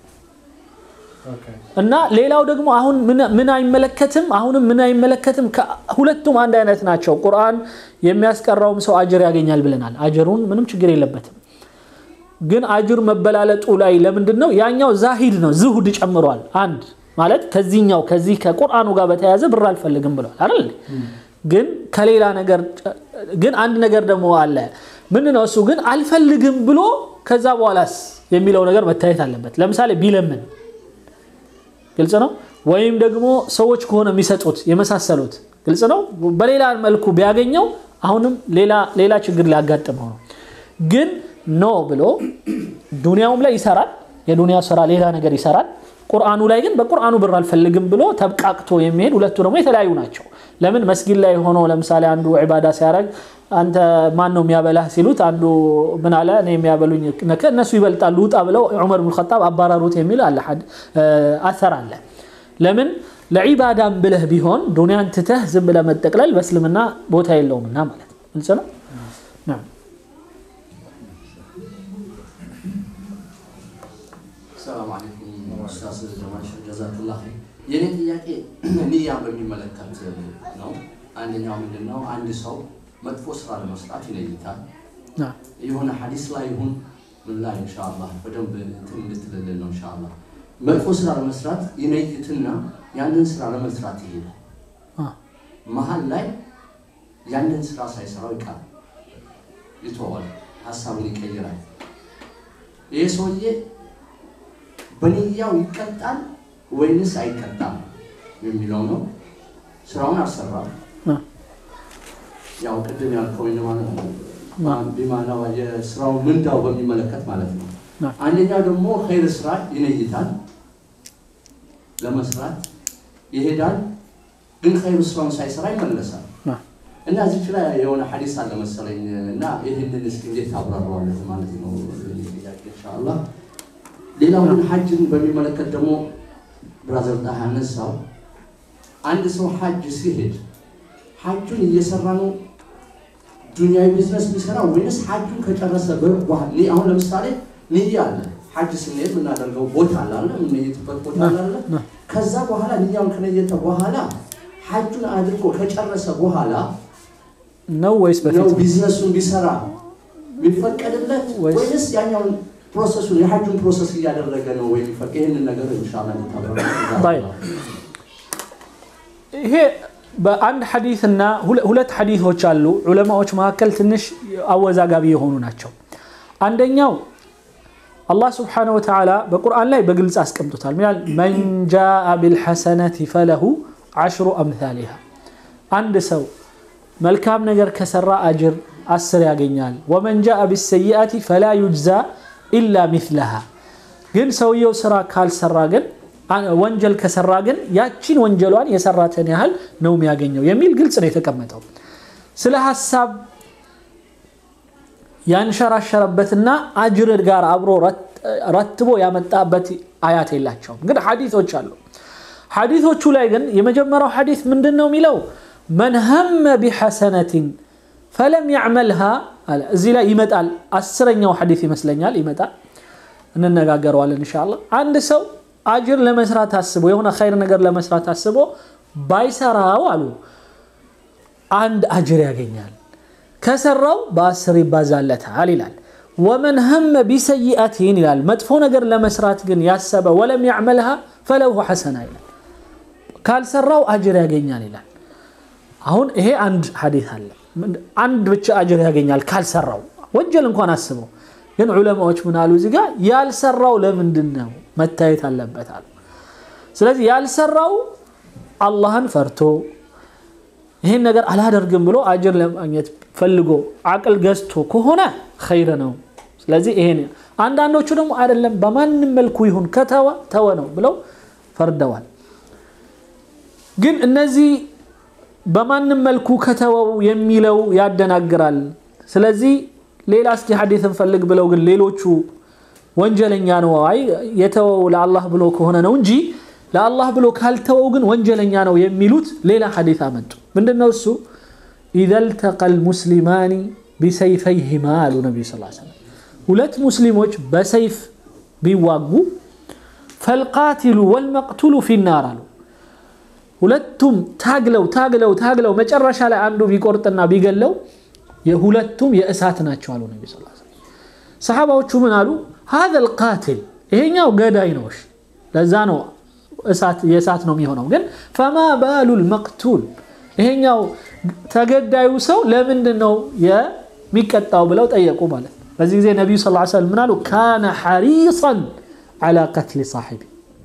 እና ሌላው ደግሞ አሁን ምን አይመለከትም አሁንም ምን አይመለከትም ሁለቱም አንድ አይነት ናቸው ቁርአን የሚያስቀራውም ሰው አጅር ያገኛል ብለናል አጅሩን ምንም ችግር የለበትም ግን አጅር መበላለጡ ላይ ለምንድን ነው ያኛው ዛሂድ ነው ዝሁድ ጨምሯል አንድ ማለት ከዚህኛው ከዚህ ከቁርአኑ ጋር በተያያዘ ብር አልፈልግም ብለዋል አይደል ግን ከሌላ ነገር ግን አንድ ነገር ደግሞ አለ ምን ነው እሱ ግን አልፈልግም ብሎ ከዛ በኋላስ የሚለው ነገር መታየት አለበት ለምሳሌ ቢለምን ግልጽ ነው ወይም ደግሞ ሰዎች ከሆነ የሚሰጡት የመሳሰሉት ግልጽ ነው በሌላ መልኩ ቢያገኘው አሁንም ሌላ ችግር ሊያጋጥመው ነው ግን ኖ ብሎ ዱንያውም ላይ ይሰራል የዱንያ ስራ ሌላ ነገር ይሰራል ቁርአኑ ላይ ግን በቁርአኑ ብር አልፈልግም ብሎ ተብቃቅቶ የሚሄድ ሁለቱ ደግሞ የተለያዩ ናቸው ለምን መስጊድ ላይ ሆኖ ለምሳሌ አንዱ ዒባዳ ሲያደርግ አንተ ማን ነው የሚያበላህ ሲሉት አንዱ ምን አለ እኔ የሚያበሉኝ እነሱ ይበልጣሉ ውጣ ብለው ዑመር ብን ኸጣብ አባረሩት የሚል አለ አሰር አለ ለምን ለዒባዳም ብለህ ቢሆን ዱንያን ትተህ ዝም ብለህ መጠቅለል በእስልምና ቦታ የለውምና ማለት ነው ግልጽ ነው ሰላም አለይኩም ኡስታዝ ጀማል ጀዛክላ የኔ ጥያቄ ንያን በሚመለከት ነው አንደኛው ምንድን ነው አንድ ሰው መጥፎ ስራ ለመስራት ይለይታል የሆነ ሀዲስ ላይ ይሁን ምን ላይ እንሻላ በደንብ እንትን እንድትልልን ነው እንሻላ መጥፎ ስራ ለመስራት ይነይትና ያንን ስራ ለመስራት ይሄዳል መሀል ላይ ያንን ስራ ሳይሰራው ይቃል ይተዋል ሀሳቡን ይቀይራል ይህ ሰውዬ በንያው ይቀጣል ወይንስ አይቀጣም የሚለው ነው ስራውን አልሰራም ያው ቅድም ያልከው ማለት ነው ቢማናው የስራው ምንዳው በሚመለከት ማለት ነው አንደኛው ደግሞ ኸይር ስራ ይነይታል ለመስራት ይሄዳል ግን ኸይር ስራውን ሳይሰራ ይመለሳል እና እዚች ላይ የሆነ ሐዲስ አለ መሰለኝ እና ይህንን እስኪ እንዴት ታብራራዋለህ ማለት ነው የኔ ጥያቄ ኢንሻአላህ። ሌላው ግን ሐጅን በሚመለከት ደግሞ ብራዘር ጣህ ያነሳው አንድ ሰው ሐጅ ሲሄድ ሐጁን እየሰራ ነው ዱንያዊ ቢዝነስ የሚሰራ ወይንስ ሐጁን ከጨረሰ በኋላ አሁን ለምሳሌ ንያ አለ ሐጅ ስንሄድ የምናደርገው ቦታ አለ አለ የምንየትበት ቦታ አለ አለ ከዛ በኋላ ንያውን ከነየተ በኋላ ሐጁን አድርጎ ከጨረሰ በኋላ ነው ወይስ ነው በፊት ቢዝነሱን ቢሰራ ቢፈቀድለት ወይስ- ወይንስ ያኛውን ፕሮሰሱን የሐጁን ፕሮሰስ እያደረገ ነው ወይ የሚፈቅ ይህንን ነገር ኢንሻአላህ طيب. ይሄ በአንድ ሐዲስና ሁለ- ሁለት ሐዲሶች አሉ ዑለማዎች መካከል ትንሽ አወዛጋቢ የሆኑ ናቸው። አንደኛው አላህ ስብሓነሁ ወተዓላ በቁርአን ላይ በግልጽ አስቀምጦታል። ምን ይላል? መን ጃአ ቢልሐሰነቲ ፈለሁ ዐሽሩ አምሳሊሃ አንድ ሰው መልካም ነገር ከሰራ አጅር አስር ያገኛል። ወመን ጃአ ቢሰይአቲ ፈላ ዩጅዛ ኢላ ሚስለሃ ግን ሰውየው ስራ ካልሰራ ግን አ- ወንጀል ከሰራ ግን ያቺን ወንጀሏን የሰራትን ያህል ነው የሚያገኘው የሚል ግልጽ ነው የተቀመጠው። ስለ ሀሳብ ያንሸራሸረበትና አጅር ጋር አብሮ ረት- ረትቦ ያመጣበት አያት የላቸውም። ግን ሐዲቶች አሉ። ሐዲቶቹ ላይ ግን የመጀመሪያው ሐዲት ምንድን ነው የሚለው መን ሀመ ቢሐሰነትን ፈለም ያዕመልሃ አለ። እዚህ ላይ ይመጣል። አስረኛው ሐዲት ይመስለኛል ይመጣል። እንነጋገረዋለን ኢንሻአላህ። አንድ ሰው አጅር ለመስራት አስቦ የሆነ ኸይር ነገር ለመስራት አስቦ ባይሰራው አሉ አንድ አጅር ያገኛል። ከሰራው በአስር ይባዛለታል ይላል። ወመን ሀመ ቢሰይአቲን ይላል። መጥፎ ነገር ለመስራት ግን ያሰበ ወለም ያዕመልሃ ፈለሁ ሐሰና ይላል። ካልሰራው አጅር ያገኛል ይላል። አሁን ይሄ አንድ ሐዲት አለ። አንድ ብቻ አጅር ያገኛል ካልሰራው ወንጀል እንኳን አስበው። ግን ዑለማዎች ምን አሉ እዚህ ጋር ያልሰራው ለምንድን ነው መታየት አለበት አሉ። ስለዚህ ያልሰራው አላህን ፈርቶ ይህን ነገር አላደርግም ብሎ አጅር ለማግኘት ፈልጎ አቅል ገዝቶ ከሆነ ኸይር ነው። ስለዚህ ይሄን አንዳንዶቹ ደግሞ አይደለም በማንም መልኩ ይሁን ከተወ ተወ ነው ብለው ፈርደዋል። ግን እነዚህ በማንም መልኩ ከተወው የሚለው ያደናግራል። ስለዚህ ሌላ እስኪ ሐዲስ እንፈልግ ብለው ግን ሌሎቹ ወንጀለኛ ነው አይ የተወው ለአላህ ብሎ ከሆነ ነው እንጂ ለአላህ ብሎ ካልተወው ግን ወንጀለኛ ነው የሚሉት ሌላ ሐዲስ አመጡ። ምንድነው እሱ? ኢዘ ልተቀ ልሙስሊማኒ ቢሰይፈይሂማ አሉ ነቢዩ ስ ሰለም ሁለት ሙስሊሞች በሰይፍ ቢዋጉ ፈልቃቲሉ ወልመቅቱሉ ፊናር አሉ ሁለቱም ታግለው ታግለው ታግለው መጨረሻ ላይ አንዱ ቢቆርጥና ቢገለው የሁለቱም የእሳት ናቸው አሉ ነቢ ስ ሰሓባዎቹ ምን አሉ ሀዘ ልቃትል ይሄኛው ገዳይ ነው እሺ ለዛ ነው እሳት የእሳት ነው የሚሆነው ግን ፈማ ባሉ ልመቅቱል ይሄኛው ተገዳዩ ሰው ለምንድን ነው የሚቀጣው ብለው ጠየቁ ማለት ነው በዚህ ጊዜ ነቢዩ ስ ሰለም ምን አሉ ካነ ሐሪሰን ዓላ ቀትሊ ሳሒቢ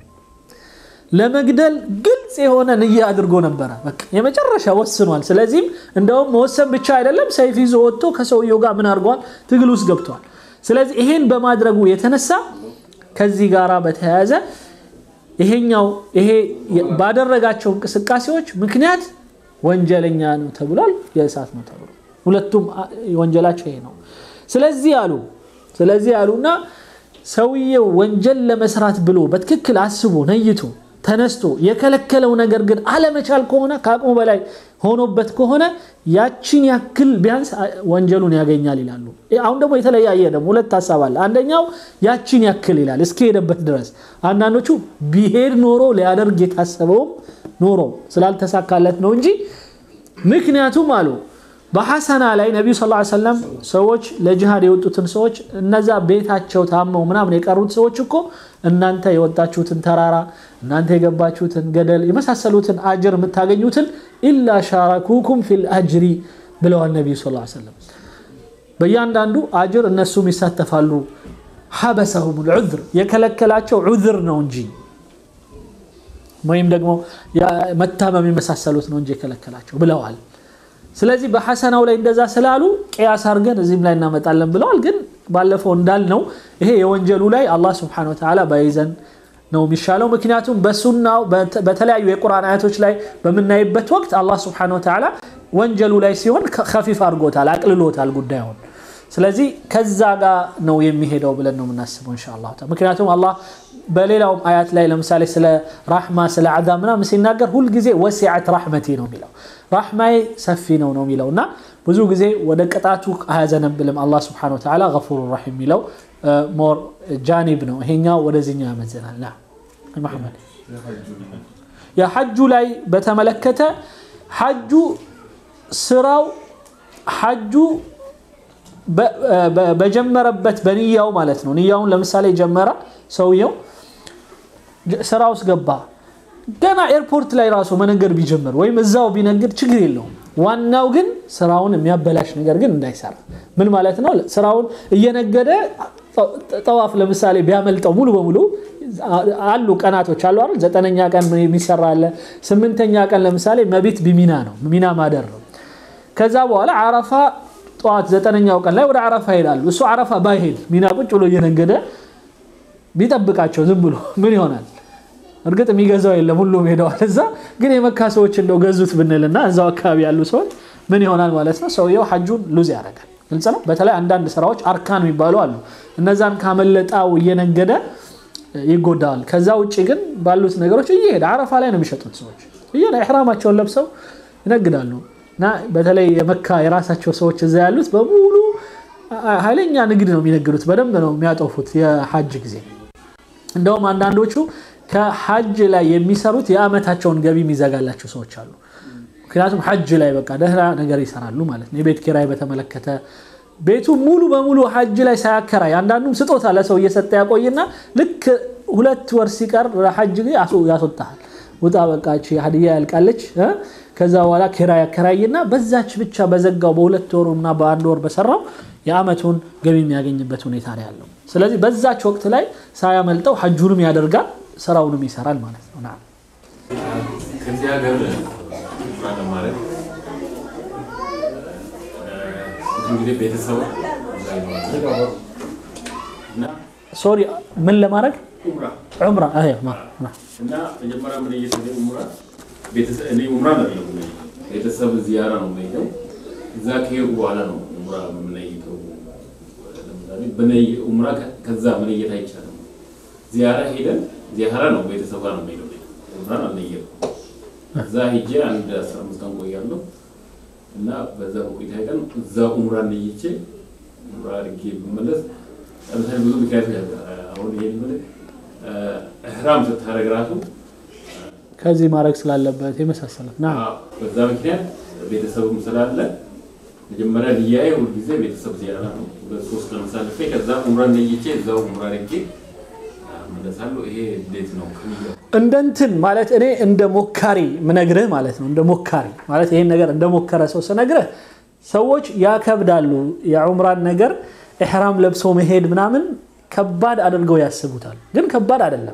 ለመግደል ግልጽ የሆነ ንያ አድርጎ ነበረ። በቃ የመጨረሻ ወስኗል። ስለዚህም እንደውም መወሰን ብቻ አይደለም ሰይፍ ይዞ ወጥቶ ከሰውየው ጋር ምን አድርጓል? ትግል ውስጥ ገብቷል። ስለዚህ ይሄን በማድረጉ የተነሳ ከዚህ ጋር በተያያዘ ይሄኛው ይሄ ባደረጋቸው እንቅስቃሴዎች ምክንያት ወንጀለኛ ነው ተብሏል፣ የእሳት ነው ተብሏል። ሁለቱም ወንጀላቸው ይሄ ነው። ስለዚህ አሉ ስለዚህ አሉና ሰውየው ወንጀል ለመስራት ብሎ በትክክል አስቦ ነይቶ ተነስቶ የከለከለው ነገር ግን አለመቻል ከሆነ ከአቅሙ በላይ ሆኖበት ከሆነ ያችን ያክል ቢያንስ ወንጀሉን ያገኛል ይላሉ። አሁን ደግሞ የተለያየ ደግሞ ሁለት ሀሳብ አለ። አንደኛው ያችን ያክል ይላል እስከሄደበት ድረስ። አንዳንዶቹ ቢሄድ ኖሮ ሊያደርግ የታሰበውም ኖሮ ስላልተሳካለት ነው እንጂ ምክንያቱም አሉ በሐሰና ላይ ነቢዩ ስ ሰለም ሰዎች ለጅሃድ የወጡትን ሰዎች እነዛ ቤታቸው ታመው ምናምን የቀሩት ሰዎች እኮ እናንተ የወጣችሁትን ተራራ እናንተ የገባችሁትን ገደል የመሳሰሉትን አጅር የምታገኙትን ኢላ ሻረኩኩም ፊል አጅሪ ብለዋል ነቢዩ ስ ሰለም በእያንዳንዱ አጅር እነሱም ይሳተፋሉ ሐበሰሁም ልዑዝር የከለከላቸው ዑዝር ነው እንጂ ወይም ደግሞ መታመም የመሳሰሉት ነው እንጂ የከለከላቸው ብለዋል ስለዚህ በሐሰናው ላይ እንደዛ ስላሉ ቅያስ አድርገን እዚህም ላይ እናመጣለን ብለዋል። ግን ባለፈው እንዳልነው ይሄ የወንጀሉ ላይ አላህ ስብሐነሁ ወተዓላ ባይዘን ነው የሚሻለው። ምክንያቱም በሱናው በተለያዩ የቁርአን አያቶች ላይ በምናይበት ወቅት አላህ ስብሐነሁ ወተዓላ ወንጀሉ ላይ ሲሆን ከፊፍ አድርጎታል፣ አቅልሎታል ጉዳዩን። ስለዚህ ከዛ ጋር ነው የሚሄደው ብለን ነው የምናስበው ኢንሻአላህ። ምክንያቱም አላህ በሌላውም አያት ላይ ለምሳሌ ስለ ራሕማ ስለ አዛብ ምናምን ሲናገር ሁልጊዜ ወሲዐት ራሕመቲ ነው የሚለው ራሕማዬ ሰፊ ነው ነው የሚለው እና ብዙ ጊዜ ወደ ቅጣቱ አያዘነብልም አላህ ስብሐነሁ ወተዓላ ገፉሩ ረሒም የሚለው ሞር ጃኒብ ነው። ይሄኛው ወደዚህኛው ያመዘናል። ና መሐመድ የሐጁ ላይ በተመለከተ ሐጁ ስራው ሐጁ በጀመረበት በንያው ማለት ነው። ንያውን ለምሳሌ ጀመረ ሰውየው ስራ ውስጥ ገባ። ገና ኤርፖርት ላይ ራሱ መነገድ ቢጀምር ወይም እዛው ቢነግድ ችግር የለውም። ዋናው ግን ስራውን የሚያበላሽ ነገር ግን እንዳይሰራ። ምን ማለት ነው? ስራውን እየነገደ ጠዋፍ ለምሳሌ ቢያመልጠው ሙሉ በሙሉ አሉ ቀናቶች አሉ አይደል? ዘጠነኛ ቀን የሚሰራ አለ። ስምንተኛ ቀን ለምሳሌ መቢት ቢሚና ነው፣ ሚና ማደር ነው። ከዛ በኋላ አረፋ ጠዋት ዘጠነኛው ቀን ላይ ወደ አረፋ ይሄዳሉ። እሱ አረፋ ባይሄድ ሚና ቁጭ ብሎ እየነገደ ቢጠብቃቸው ዝም ብሎ ምን ይሆናል? እርግጥ የሚገዛው የለም፣ ሁሉም ሄደዋል እዛ። ግን የመካ ሰዎች እንደው ገዙት ብንልና እዛው አካባቢ ያሉ ሰዎች ምን ይሆናል ማለት ነው? ሰውየው ሐጁን ሉዝ ያደርጋል። ግልጽ ነው። በተለይ አንዳንድ ስራዎች አርካን የሚባሉ አሉ። እነዛን ካመለጣው እየነገደ ይጎዳዋል። ከዛ ውጭ ግን ባሉት ነገሮች እየሄደ አረፋ ላይ ነው የሚሸጡት ሰዎች እየ ኢሕራማቸውን ለብሰው ይነግዳሉ። እና በተለይ የመካ የራሳቸው ሰዎች እዛ ያሉት በሙሉ ኃይለኛ ንግድ ነው የሚነግዱት። በደንብ ነው የሚያጠፉት የሐጅ ጊዜ። እንደውም አንዳንዶቹ ከሐጅ ላይ የሚሰሩት የአመታቸውን ገቢ የሚዘጋላቸው ሰዎች አሉ። ምክንያቱም ሐጅ ላይ በቃ ደህና ነገር ይሰራሉ ማለት ነው። የቤት ኪራይ በተመለከተ ቤቱ ሙሉ በሙሉ ሐጅ ላይ ሳያከራይ አንዳንዱም ስጦታ ለሰው እየሰጠ ያቆይና ልክ ሁለት ወር ሲቀር ለሐጅ ጊዜ ያስወጣሃል። ውጣ በቃ ሀዲያ ያልቃለች። ከዛ በኋላ ኪራይ ያከራይና በዛች ብቻ በዘጋው በሁለት ወሩ እና በአንድ ወር በሰራው የአመቱን ገቢ የሚያገኝበት ሁኔታ ነው ያለው። ስለዚህ በዛች ወቅት ላይ ሳያመልጠው ሐጁንም ያደርጋል ስራውንም ይሰራል ማለት ነው። ከዚህ ሀገር ዑምራ ለማድረግ እንግዲህ ቤተሰብ ሶሪ ምን ለማድረግ ዑምራ ዑምራ እና መጀመሪያ ምን እየሰደ ዑምራ እኔ ዑምራ ነው ቤተሰብ ዚያራ ነው የምንሄደው። እዛ ከሄድኩ በኋላ ነው ዑምራ የምንሄደው። ለምሳሌ በነይ ዑምራ ከዛ መለየት አይቻልም። ዚያራ ሄደን ዚያራ ነው ቤተሰብ ጋር ነው የምሄደው። ዑምራን አልነየም። እዛ ሄጄ አንድ አስራ አምስት ቀን ቆያለሁ እና በዛ በቆይታ ቀን እዛ ዑምራ ነይቼ ዑምራ አድርጌ ብመለስ ለምሳሌ ብዙ ምክንያቶች አሁን ይሄን ምን እህራም ስታደርግ ራሱ ከዚህ ማድረግ ስላለበት የመሳሰለት ና በዛ ምክንያት ቤተሰብም ስላለ መጀመሪያ ልያየ ሁልጊዜ ቤተሰብ ዚያራ ነው። ሁለት ሶስት ቀን ሳልፌ ከዛ ዑምራ ነይቼ እዛው ዑምራ አድርጌ መለሳለሁ። ይሄ እንዴት ነው ከሚለው እንደ እንትን ማለት እኔ እንደ ሞካሪ ምነግርህ ማለት ነው። እንደ ሞካሪ ማለት ይሄን ነገር እንደ ሞከረ ሰው ስነግርህ ሰዎች ያከብዳሉ። የዑምራን ነገር ኢሕራም ለብሶ መሄድ ምናምን ከባድ አድርገው ያስቡታል። ግን ከባድ አይደለም።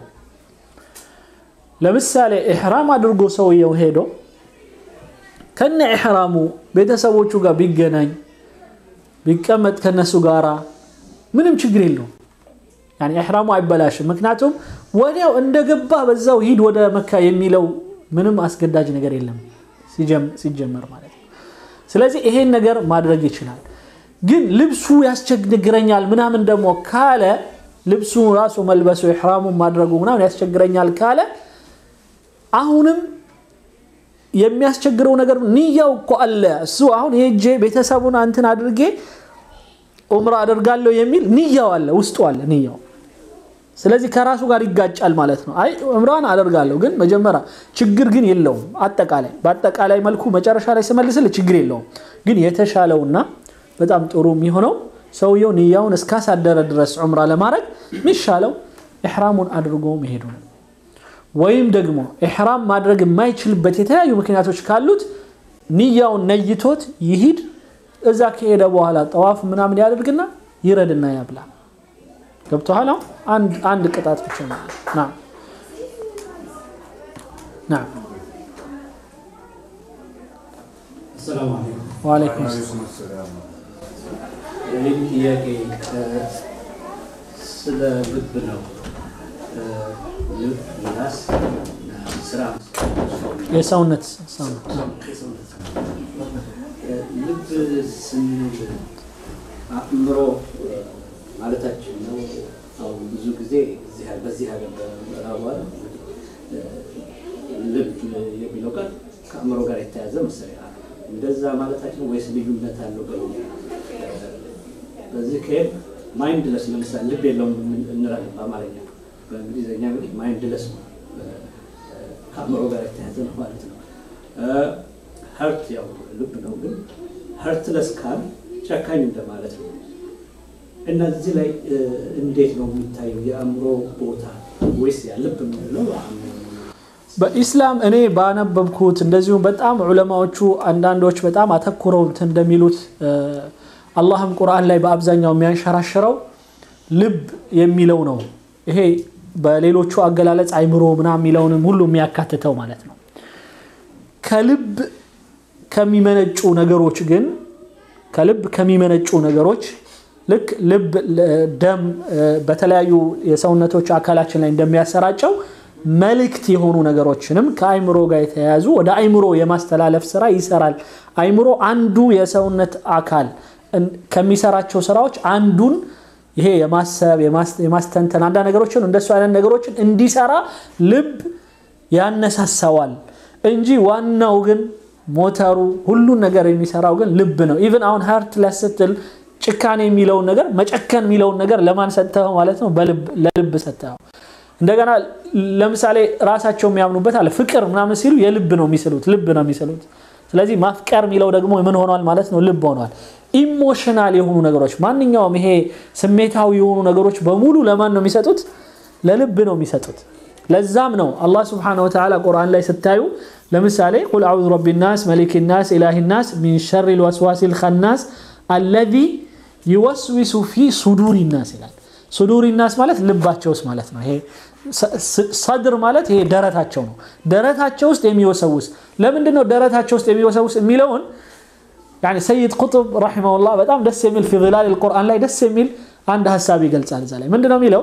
ለምሳሌ ኢሕራም አድርጎ ሰውየው ሄዶ ከነ ኢሕራሙ ቤተሰቦቹ ጋር ቢገናኝ ቢቀመጥ ከነሱ ጋራ ምንም ችግር የለውም። ያኔ ኢሕራሙ አይበላሽም። ምክንያቱም ወዲያው እንደገባ በዛው ሂድ ወደ መካ የሚለው ምንም አስገዳጅ ነገር የለም ሲጀመር ማለት ነው። ስለዚህ ይሄን ነገር ማድረግ ይችላል። ግን ልብሱ ያስቸግረኛል ምናምን ደግሞ ካለ ልብሱ ራሱ መልበሱ ኢሕራሙን ማድረጉ ምናምን ያስቸግረኛል ካለ አሁንም የሚያስቸግረው ነገር ንያው እኮ አለ። እሱ አሁን ሄጄ ቤተሰቡን አንትን አድርጌ ዑምራ አደርጋለሁ የሚል ንያው አለ፣ ውስጡ አለ ንያው። ስለዚህ ከራሱ ጋር ይጋጫል ማለት ነው። አይ ዑምራን አደርጋለሁ ግን መጀመሪያ ችግር ግን የለውም። አጠቃላይ በአጠቃላይ መልኩ መጨረሻ ላይ ስመልስል ችግር የለውም። ግን የተሻለውና በጣም ጥሩ የሚሆነው ሰውየው ንያውን እስካሳደረ ድረስ ዑምራ ለማድረግ የሚሻለው ኢሕራሙን አድርጎ መሄዱ ነው። ወይም ደግሞ ኢሕራም ማድረግ የማይችልበት የተለያዩ ምክንያቶች ካሉት ንያውን ነይቶት ይሂድ። እዛ ከሄደ በኋላ ጠዋፍ ምናምን ያደርግና ይረድና ያብላ። ገብቶሃል? አንድ ቅጣት ብቻ ነው። ና ወአለይኩም ይህ ጥያቄ ስለ ልብ ነው። ልብ፣ ምላስ እና ስራ የሰውነት ሰውነት ልብ ስንል አእምሮ ማለታችን ነው። አሁን ብዙ ጊዜ እዚህ በዚህ ሀገር በምዕራቡ ዓለም ልብ የሚለው ቃል ከአእምሮ ጋር የተያዘ መሰለኝ እንደዛ ማለታችን ነው ወይስ ልዩነት አለው? በዚህ ከሄድ ማይንድለስ ለምሳሌ ልብ የለውም እንላለን በአማርኛ። በእንግሊዝኛ እንግዲህ ማይንድለስ ነው፣ ከአእምሮ ጋር የተያዘ ነው ማለት ነው። ሀርት ያው ልብ ነው፣ ግን ሀርትለስ ካል ጨካኝ እንደማለት ነው። እና እዚህ ላይ እንዴት ነው የሚታየው የአእምሮ ቦታ ወይስ ያ ልብ የምንለው በኢስላም እኔ ባነበብኩት እንደዚሁም በጣም ዑለማዎቹ አንዳንዶች በጣም አተኩረው እንደሚሉት አላህም ቁርአን ላይ በአብዛኛው የሚያንሸራሽረው ልብ የሚለው ነው። ይሄ በሌሎቹ አገላለጽ አይምሮ ምናምን የሚለውንም ሁሉ የሚያካትተው ማለት ነው። ከልብ ከሚመነጩ ነገሮች ግን ከልብ ከሚመነጩ ነገሮች ልክ ልብ ደም በተለያዩ የሰውነቶች አካላችን ላይ እንደሚያሰራጨው መልእክት የሆኑ ነገሮችንም ከአይምሮ ጋር የተያያዙ ወደ አይምሮ የማስተላለፍ ስራ ይሰራል። አይምሮ አንዱ የሰውነት አካል ከሚሰራቸው ስራዎች አንዱን ይሄ የማሰብ የማስተንተን አንዳንድ ነገሮችን እንደሱ አይነት ነገሮችን እንዲሰራ ልብ ያነሳሳዋል እንጂ ዋናው ግን ሞተሩ ሁሉን ነገር የሚሰራው ግን ልብ ነው። ኢቭን አሁን ሀርትለስ ስትል ጭካኔ የሚለውን ነገር መጨከን የሚለውን ነገር ለማን ሰጥተኸው ማለት ነው? ለልብ ሰጥተኸው። እንደገና ለምሳሌ ራሳቸው የሚያምኑበት አለ ፍቅር ምናምን ሲሉ የልብ ነው የሚስሉት፣ ልብ ነው የሚስሉት። ስለዚህ ማፍቀር የሚለው ደግሞ ምን ሆኗል ማለት ነው? ልብ ሆኗል። ኢሞሽናል የሆኑ ነገሮች ማንኛውም ይሄ ስሜታዊ የሆኑ ነገሮች በሙሉ ለማን ነው የሚሰጡት? ለልብ ነው የሚሰጡት። ለዛም ነው አላህ ስብሓነሁ ወተዓላ ቁርአን ላይ ስታዩ ለምሳሌ ቁል አዑዙ ረቢ ናስ መሊክ ናስ ኢላሂ ናስ ሚን ሸሪ ልወስዋሲ ልኸናስ አለዚ ይወስዊሱ ፊ ሱዱሪ ናስ ይላል። ሱዱሪ ናስ ማለት ልባቸው ውስጥ ማለት ነው። ይሄ ሰድር ማለት ይሄ ደረታቸው ነው። ደረታቸው ውስጥ የሚወሰውስ ለምንድን ነው ደረታቸው ውስጥ የሚወሰውስ የሚለውን ሰይድ ቁጥብ ረሒመሁላህ በጣም ደስ የሚል ፊ ዚላል ልቁርአን ላይ ደስ የሚል አንድ ሀሳብ ይገልጻል። እዛ ላይ ምንድን ነው የሚለው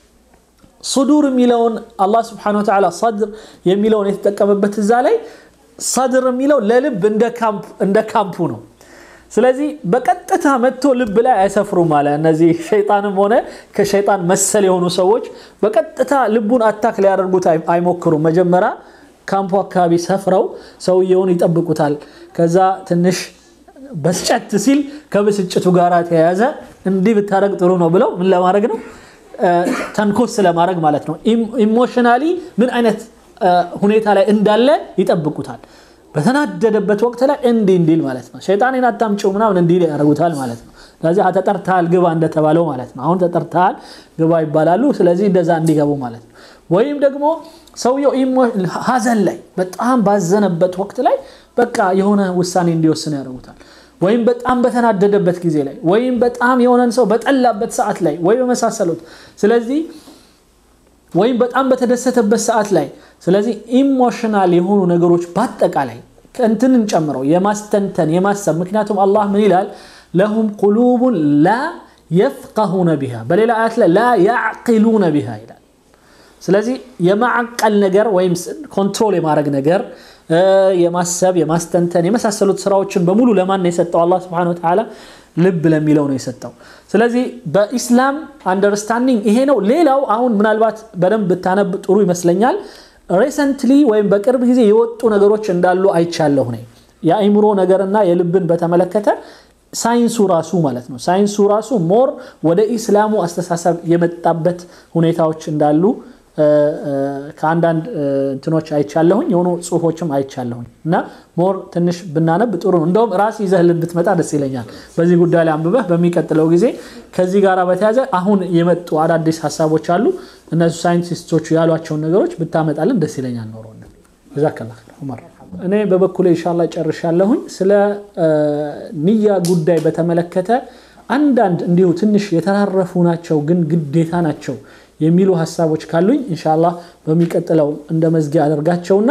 ሱዱር የሚለውን አላህ ስብሐነሁ ወተዓላ ሰድር የሚለውን የተጠቀመበት እዛ ላይ ሰድር የሚለው ለልብ እንደ ካምፑ ነው። ስለዚህ በቀጥታ መጥቶ ልብ ላይ አይሰፍሩም አለ። እነዚህ ሸይጣንም ሆነ ከሸይጣን መሰል የሆኑ ሰዎች በቀጥታ ልቡን አታክ ሊያደርጉት አይሞክሩም። መጀመሪያ ካምፑ አካባቢ ሰፍረው ሰውየውን ይጠብቁታል። ከዛ ትንሽ በስጨት ሲል ከብስጭቱ ጋር ተያያዘ እንዲህ ብታደረግ ጥሩ ነው ብለው ምን ለማድረግ ነው ተንኮስ ስለማድረግ ማለት ነው። ኢሞሽናሊ ምን አይነት ሁኔታ ላይ እንዳለ ይጠብቁታል። በተናደደበት ወቅት ላይ እንዲህ እንዲል ማለት ነው። ሸይጣኔን አታምጪው ምናምን እንዲል ያደርጉታል ማለት ነው። ስለዚህ ተጠርተሃል ግባ እንደተባለው ማለት ነው። አሁን ተጠርተሃል ግባ ይባላሉ። ስለዚህ እንደዛ እንዲገቡ ማለት ነው። ወይም ደግሞ ሰውየው ሀዘን ላይ በጣም ባዘነበት ወቅት ላይ በቃ የሆነ ውሳኔ እንዲወስን ያደርጉታል። ወይም በጣም በተናደደበት ጊዜ ላይ ወይም በጣም የሆነን ሰው በጠላበት ሰዓት ላይ ወይ በመሳሰሉት ስለዚህ ወይም በጣም በተደሰተበት ሰዓት ላይ ስለዚህ ኢሞሽናል የሆኑ ነገሮች በአጠቃላይ እንትንን ጨምረው የማስተንተን የማሰብ ምክንያቱም አላህ ምን ይላል ለሁም ቁሉቡን ላ የፍቀሁነ ቢሃ በሌላ አያት ላይ ላ ያዕቂሉነ ቢሃ ይላል ስለዚህ የማዕቀል ነገር ወይም ኮንትሮል የማድረግ ነገር የማሰብ የማስተንተን የመሳሰሉት ስራዎችን በሙሉ ለማን ነው የሰጠው አላህ ስብሐነሁ ወተዓላ ልብ ለሚለው ነው የሰጠው ስለዚህ በኢስላም አንደርስታንዲንግ ይሄ ነው ሌላው አሁን ምናልባት በደንብ ብታነብ ጥሩ ይመስለኛል ሬሰንትሊ ወይም በቅርብ ጊዜ የወጡ ነገሮች እንዳሉ አይቻለሁ ነኝ የአይምሮ ነገርና የልብን በተመለከተ ሳይንሱ ራሱ ማለት ነው ሳይንሱ ራሱ ሞር ወደ ኢስላሙ አስተሳሰብ የመጣበት ሁኔታዎች እንዳሉ ከአንዳንድ እንትኖች አይቻለሁኝ የሆኑ ጽሁፎችም አይቻለሁኝ እና ሞር ትንሽ ብናነብ ጥሩ ነው እንደውም ራስ ይዘህልን ብትመጣ ደስ ይለኛል በዚህ ጉዳይ ላይ አንብበህ በሚቀጥለው ጊዜ ከዚህ ጋር በተያዘ አሁን የመጡ አዳዲስ ሀሳቦች አሉ እነሱ ሳይንቲስቶቹ ያሏቸውን ነገሮች ብታመጣልን ደስ ይለኛል ኖሮ ጀዛከላ ዑመር እኔ በበኩሌ ኢንሻላ ጨርሻለሁኝ ስለ ንያ ጉዳይ በተመለከተ አንዳንድ እንዲሁ ትንሽ የተራረፉ ናቸው ግን ግዴታ ናቸው የሚሉ ሀሳቦች ካሉኝ ኢንሻአላህ በሚቀጥለው እንደ መዝጊያ አደርጋቸውና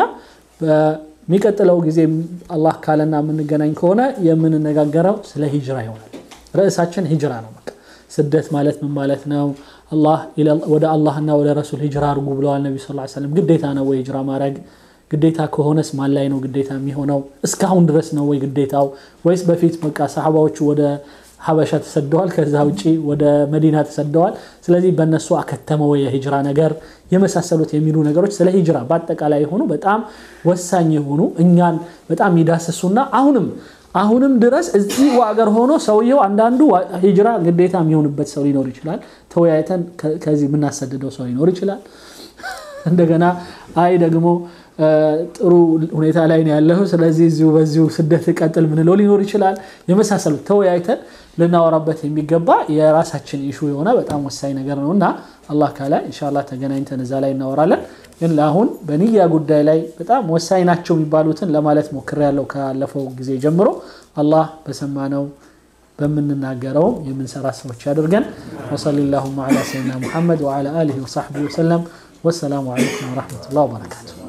በሚቀጥለው ጊዜ አላህ ካለና የምንገናኝ ከሆነ የምንነጋገረው ስለ ሂጅራ ይሆናል ርዕሳችን ሂጅራ ነው በቃ ስደት ማለት ምን ማለት ነው? ወደ አላህና ወደ ረሱል ሂጅራ አድርጉ ብለዋል ነቢ ስ ሰለም። ግዴታ ነው ወይ ሂጅራ ማድረግ? ግዴታ ከሆነስ ማን ላይ ነው ግዴታ የሚሆነው? እስካሁን ድረስ ነው ወይ ግዴታው? ወይስ በፊት በቃ ሰሓባዎቹ ወደ ሀበሻ ተሰደዋል፣ ከዛ ውጪ ወደ መዲና ተሰደዋል። ስለዚህ በእነሱ አከተመ ወይ የሂጅራ ነገር የመሳሰሉት የሚሉ ነገሮች ስለ ሂጅራ በአጠቃላይ የሆኑ በጣም ወሳኝ የሆኑ እኛን በጣም ይዳስሱና አሁንም አሁንም ድረስ እዚህ አገር ሆኖ ሰውየው አንዳንዱ ሂጅራ ግዴታ የሚሆንበት ሰው ሊኖር ይችላል። ተወያይተን ከዚህ የምናሰድደው ሰው ሊኖር ይችላል። እንደገና አይ ደግሞ ጥሩ ሁኔታ ላይ ነው ያለው፣ ስለዚህ እዚሁ በዚሁ ስደት ቀጥል ምንለው ሊኖር ይችላል። የመሳሰሉት ተወያይተን ልናወራበት የሚገባ የራሳችን ኢሹ የሆነ በጣም ወሳኝ ነገር ነው እና አላህ ካለ ኢንሻላህ ተገናኝተን እዛ ላይ እናወራለን። ግን ለአሁን በንያ ጉዳይ ላይ በጣም ወሳኝ ናቸው የሚባሉትን ለማለት ሞክሬያለሁ ካለፈው ጊዜ ጀምሮ። አላህ በሰማነው በምንናገረው የምንሰራ ሰዎች ያድርገን። ወሰሊ ላሁማ ዐላ ሰይድና ሙሐመድ ወዐላ አሊሂ ወሰሕቢሂ ወሰለም። ወሰላሙ ዐለይኩም ወረሕመቱላህ ወበረካቱ።